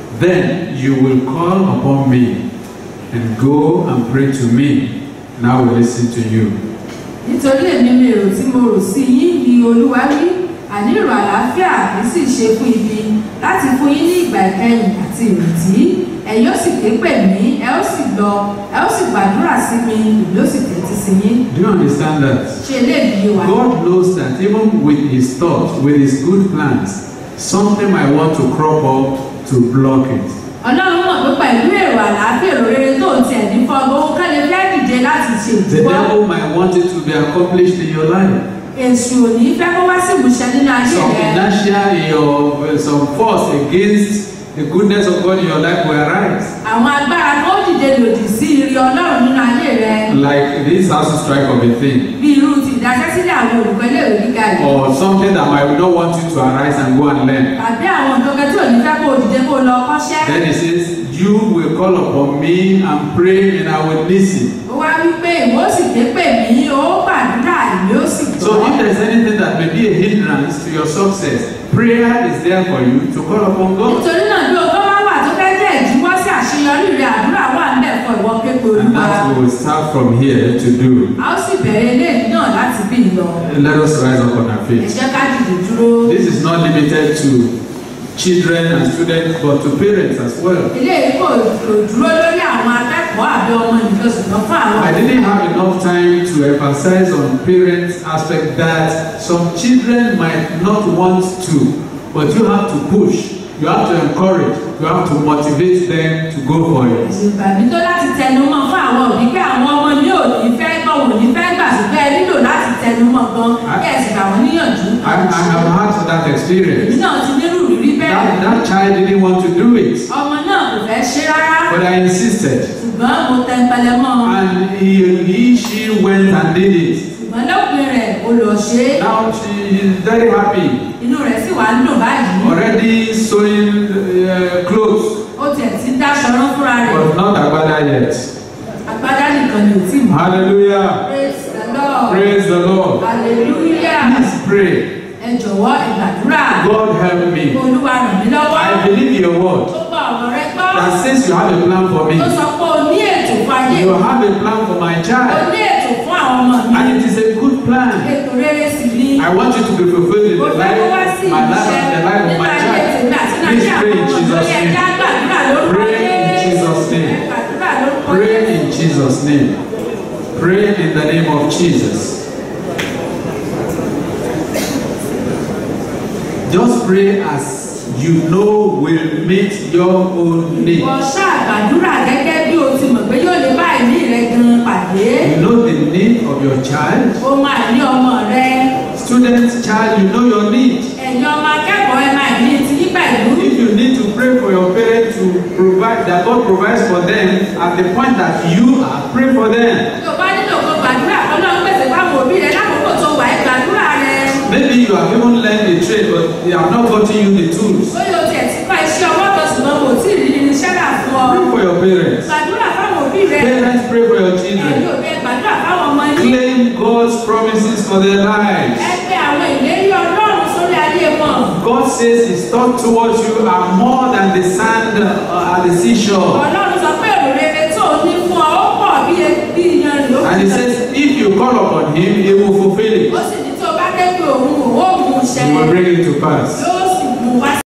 [SPEAKER 2] Then you will call upon me and go and pray to me, and I will listen to you.
[SPEAKER 3] nítorí èmi mi èrò tí mo rò sí yín ni olúwa wí àní èrò àlàáfíà kì í sì ṣe fún ibi láti fún yín ní ìgbà ìkẹyìn àti ìrètí ẹ yóò sì ké pè mí ẹ ó sì lọ ẹ ó sì gbàdúrà sí mi ìlú ó sì tẹ́tí sí yín
[SPEAKER 2] Do you understand that?
[SPEAKER 3] ṣe eléyìí wà.
[SPEAKER 2] God knows that even with his thoughts, with his good plans, something might want to crop up to block it.
[SPEAKER 3] ọlọ́run mọ̀ pé pẹ̀lú èrò àlàáfíà èrò rere tó ń tiẹ̀ ní fọ́gbọ́n ó kẹ́lẹ́ fẹ́ dìde láti ṣe
[SPEAKER 2] The
[SPEAKER 3] ìdíwọ́
[SPEAKER 2] devil might want it to be accomplished in your life.
[SPEAKER 3] èṣù ò ní fẹ́ kó wá sí ìmúṣẹ nínú ayé
[SPEAKER 2] Some
[SPEAKER 3] rẹ
[SPEAKER 2] inertia in your, some force against the goodness of God in your life will arise.
[SPEAKER 3] àwọn agbára tó dìde lòdì sí ire ọlọ́run nínú ayé rẹ
[SPEAKER 2] Like this house strike of a thing.
[SPEAKER 3] bí irú ti ìdájẹ́sílẹ̀ àwọn olùkọ́ iléèwé gíga yìí
[SPEAKER 2] Or something that might not want you to arise and go and learn.
[SPEAKER 3] tàbí àwọn nǹkan tí ò ní fẹ́ kó o dìde kó o lọ kọ́ṣẹ́
[SPEAKER 2] Then he says, You will call upon me and pray and I will listen.
[SPEAKER 3] ó wá wí pé ìwọ sì ké pè mí ó gbàdúrà ìwé ó sì
[SPEAKER 2] So if there's anything that may be a hindrance to your success, prayer is there for you to call upon God.
[SPEAKER 3] nítorí náà bí o tó bá wà tó fẹ́ jẹ́ ìdíwọ́ sí àṣeyọrí rẹ àdúrà wà ń bẹ̀ fún ìwọ kékeré
[SPEAKER 2] And
[SPEAKER 3] olúwa.
[SPEAKER 2] that we will start from here to do.
[SPEAKER 3] a ó sì bẹ̀rẹ̀ eléyìí náà láti bí lọ.
[SPEAKER 2] Let us rise up on our
[SPEAKER 3] ẹ
[SPEAKER 2] feet.
[SPEAKER 3] jẹ́ ká dìde dúró.
[SPEAKER 2] This is not limited to children and students, but to parents as well.
[SPEAKER 3] eléyìí kò kò dúró lórí àwọn akẹ́kọ̀ọ́ àbí ọmọ nìkan ṣùgbọ́n fún àwọn.
[SPEAKER 2] I didn't have enough time to emphasize on parents aspect that some children might not want to, but you have to push, you have to encourage, you have to motivate them to go for it.
[SPEAKER 3] ìgbàgbé tó láti tẹnu mọ́ fún àwọn òbí pé àwọn ọmọ ní òní fẹ́ gbọ́ wọn ò ní fẹ́ gbà ṣùgbọ́n ẹ nílò láti tẹnu mọ́ gan kí ẹ sì gbà wọ́n níyànjú.
[SPEAKER 2] I, I have had that
[SPEAKER 3] èmi
[SPEAKER 2] experience.
[SPEAKER 3] náà ti nírú rírí
[SPEAKER 2] That,
[SPEAKER 3] bẹ́ẹ̀.
[SPEAKER 2] that child didn't want to do it,
[SPEAKER 3] ọmọ náà kò fẹ́ ṣe rárá
[SPEAKER 2] but I insisted.
[SPEAKER 3] ṣùgbọ́n mo tẹnpẹlẹ mọ́ ọ.
[SPEAKER 2] And he, he, she went and did it.
[SPEAKER 3] ṣùgbọ́n lópin rẹ̀ o lọ ṣe é
[SPEAKER 2] Now she is very happy,
[SPEAKER 3] inú rẹ̀ sì wá ń dùn báyìí.
[SPEAKER 2] already sewing uh, clothes,
[SPEAKER 3] ó tiẹ̀ ti ń dáṣọ rán fúnra rẹ̀
[SPEAKER 2] but not Agbada yet.
[SPEAKER 3] agbádá nìkan ni ò tí mọ̀.
[SPEAKER 2] Hallelujah.
[SPEAKER 3] praise the lord
[SPEAKER 2] Praise the Lord.
[SPEAKER 3] hallelujah
[SPEAKER 2] Please pray.
[SPEAKER 3] ẹ jọ̀wọ́ ẹ gbàdúrà
[SPEAKER 2] God help me.
[SPEAKER 3] olúwa ràn mí lọ́wọ́
[SPEAKER 2] I believe your word
[SPEAKER 3] ó gba ọ̀rọ̀ rẹ gbọ́
[SPEAKER 2] that says you have a plan for me.
[SPEAKER 3] ó sọ pé o ní ètò fún ayé
[SPEAKER 2] You have a plan for my
[SPEAKER 3] o
[SPEAKER 2] child.
[SPEAKER 3] ní ètò fún àwọn ọmọ mi
[SPEAKER 2] And it is a good plan.
[SPEAKER 3] ètò rere sì ni
[SPEAKER 2] I want you to be fulfilled in
[SPEAKER 3] mo
[SPEAKER 2] the
[SPEAKER 3] fẹ́ kó wá
[SPEAKER 2] life,
[SPEAKER 3] sí
[SPEAKER 2] my life,
[SPEAKER 3] ìmúṣẹ
[SPEAKER 2] and the life of
[SPEAKER 3] nínú
[SPEAKER 2] my
[SPEAKER 3] ayé
[SPEAKER 2] child.
[SPEAKER 3] tèmi àti náà
[SPEAKER 2] Please
[SPEAKER 3] ṣe
[SPEAKER 2] pray
[SPEAKER 3] àwọn
[SPEAKER 2] in
[SPEAKER 3] ọmọ
[SPEAKER 2] Jesus'
[SPEAKER 3] lórí ẹja
[SPEAKER 2] name.
[SPEAKER 3] gbàdúrà lórúkọ
[SPEAKER 2] Pray in
[SPEAKER 3] Jésù.
[SPEAKER 2] Jesus' name.
[SPEAKER 3] Ẹ gbàdúrà lórúkọ
[SPEAKER 2] Pray
[SPEAKER 3] Jésù.
[SPEAKER 2] in Jesus' name. Pray in the name of Jesus. Just pray as you know will meet your own need.
[SPEAKER 3] Wọ́n ṣàgbàdúrà gẹ́gẹ́ bí o ti mọ̀ pé yóò lè bá ìní rẹ gan pàdé.
[SPEAKER 2] You know the need of your child.
[SPEAKER 3] O máa ní ọmọ rẹ.
[SPEAKER 2] Student child, you know your need.
[SPEAKER 3] Ẹ̀yin ọmọ akẹ́kọ̀ọ́ ẹ máa ní ti yí pẹ̀lú.
[SPEAKER 2] If you need to pray for your parents to provide, that God provides for them at the point that you are, pray for them.
[SPEAKER 3] Tó bá nílò kó gbàdúrà kó lọ́n pèsè fáwọn òbí rẹ lákòókò tó wà ẹ́ gbàdúrà rẹ.
[SPEAKER 2] Maybe you have even learned a trade, but they have not gotten you the tools.
[SPEAKER 3] Ó yóò tiẹ̀ ti kọ́ iṣẹ́ ọwọ́ kan ṣùgbọ́n kò tí ì rí irinṣẹ́ rà fún ọ.
[SPEAKER 2] Pray for your parents.
[SPEAKER 3] Gbàdúrà fáwọn òbí rẹ.
[SPEAKER 2] Parents, pray for your
[SPEAKER 3] Ẹ̀yin
[SPEAKER 2] children.
[SPEAKER 3] òbí ẹ gbàdúrà fáwọn ọmọ yín.
[SPEAKER 2] Claim God's promises for their lives.
[SPEAKER 3] Ẹ pé àwọn ìlérí Ọlọ́run sórí ayé wọn.
[SPEAKER 2] God says His thoughts towards you are more than the sand uh, at the seashore.
[SPEAKER 3] Ọlọ́run sọ pé èrò rere tó o ní fún ọ ó pọ̀ bí bí iyanrìn ó
[SPEAKER 2] And He says, if you call upon Him, He will fulfill it.
[SPEAKER 3] ó sì ní tí o bá dé pé òun òun ó mú un ṣẹ
[SPEAKER 2] He will bring it to pass.
[SPEAKER 3] yóò sì mú wá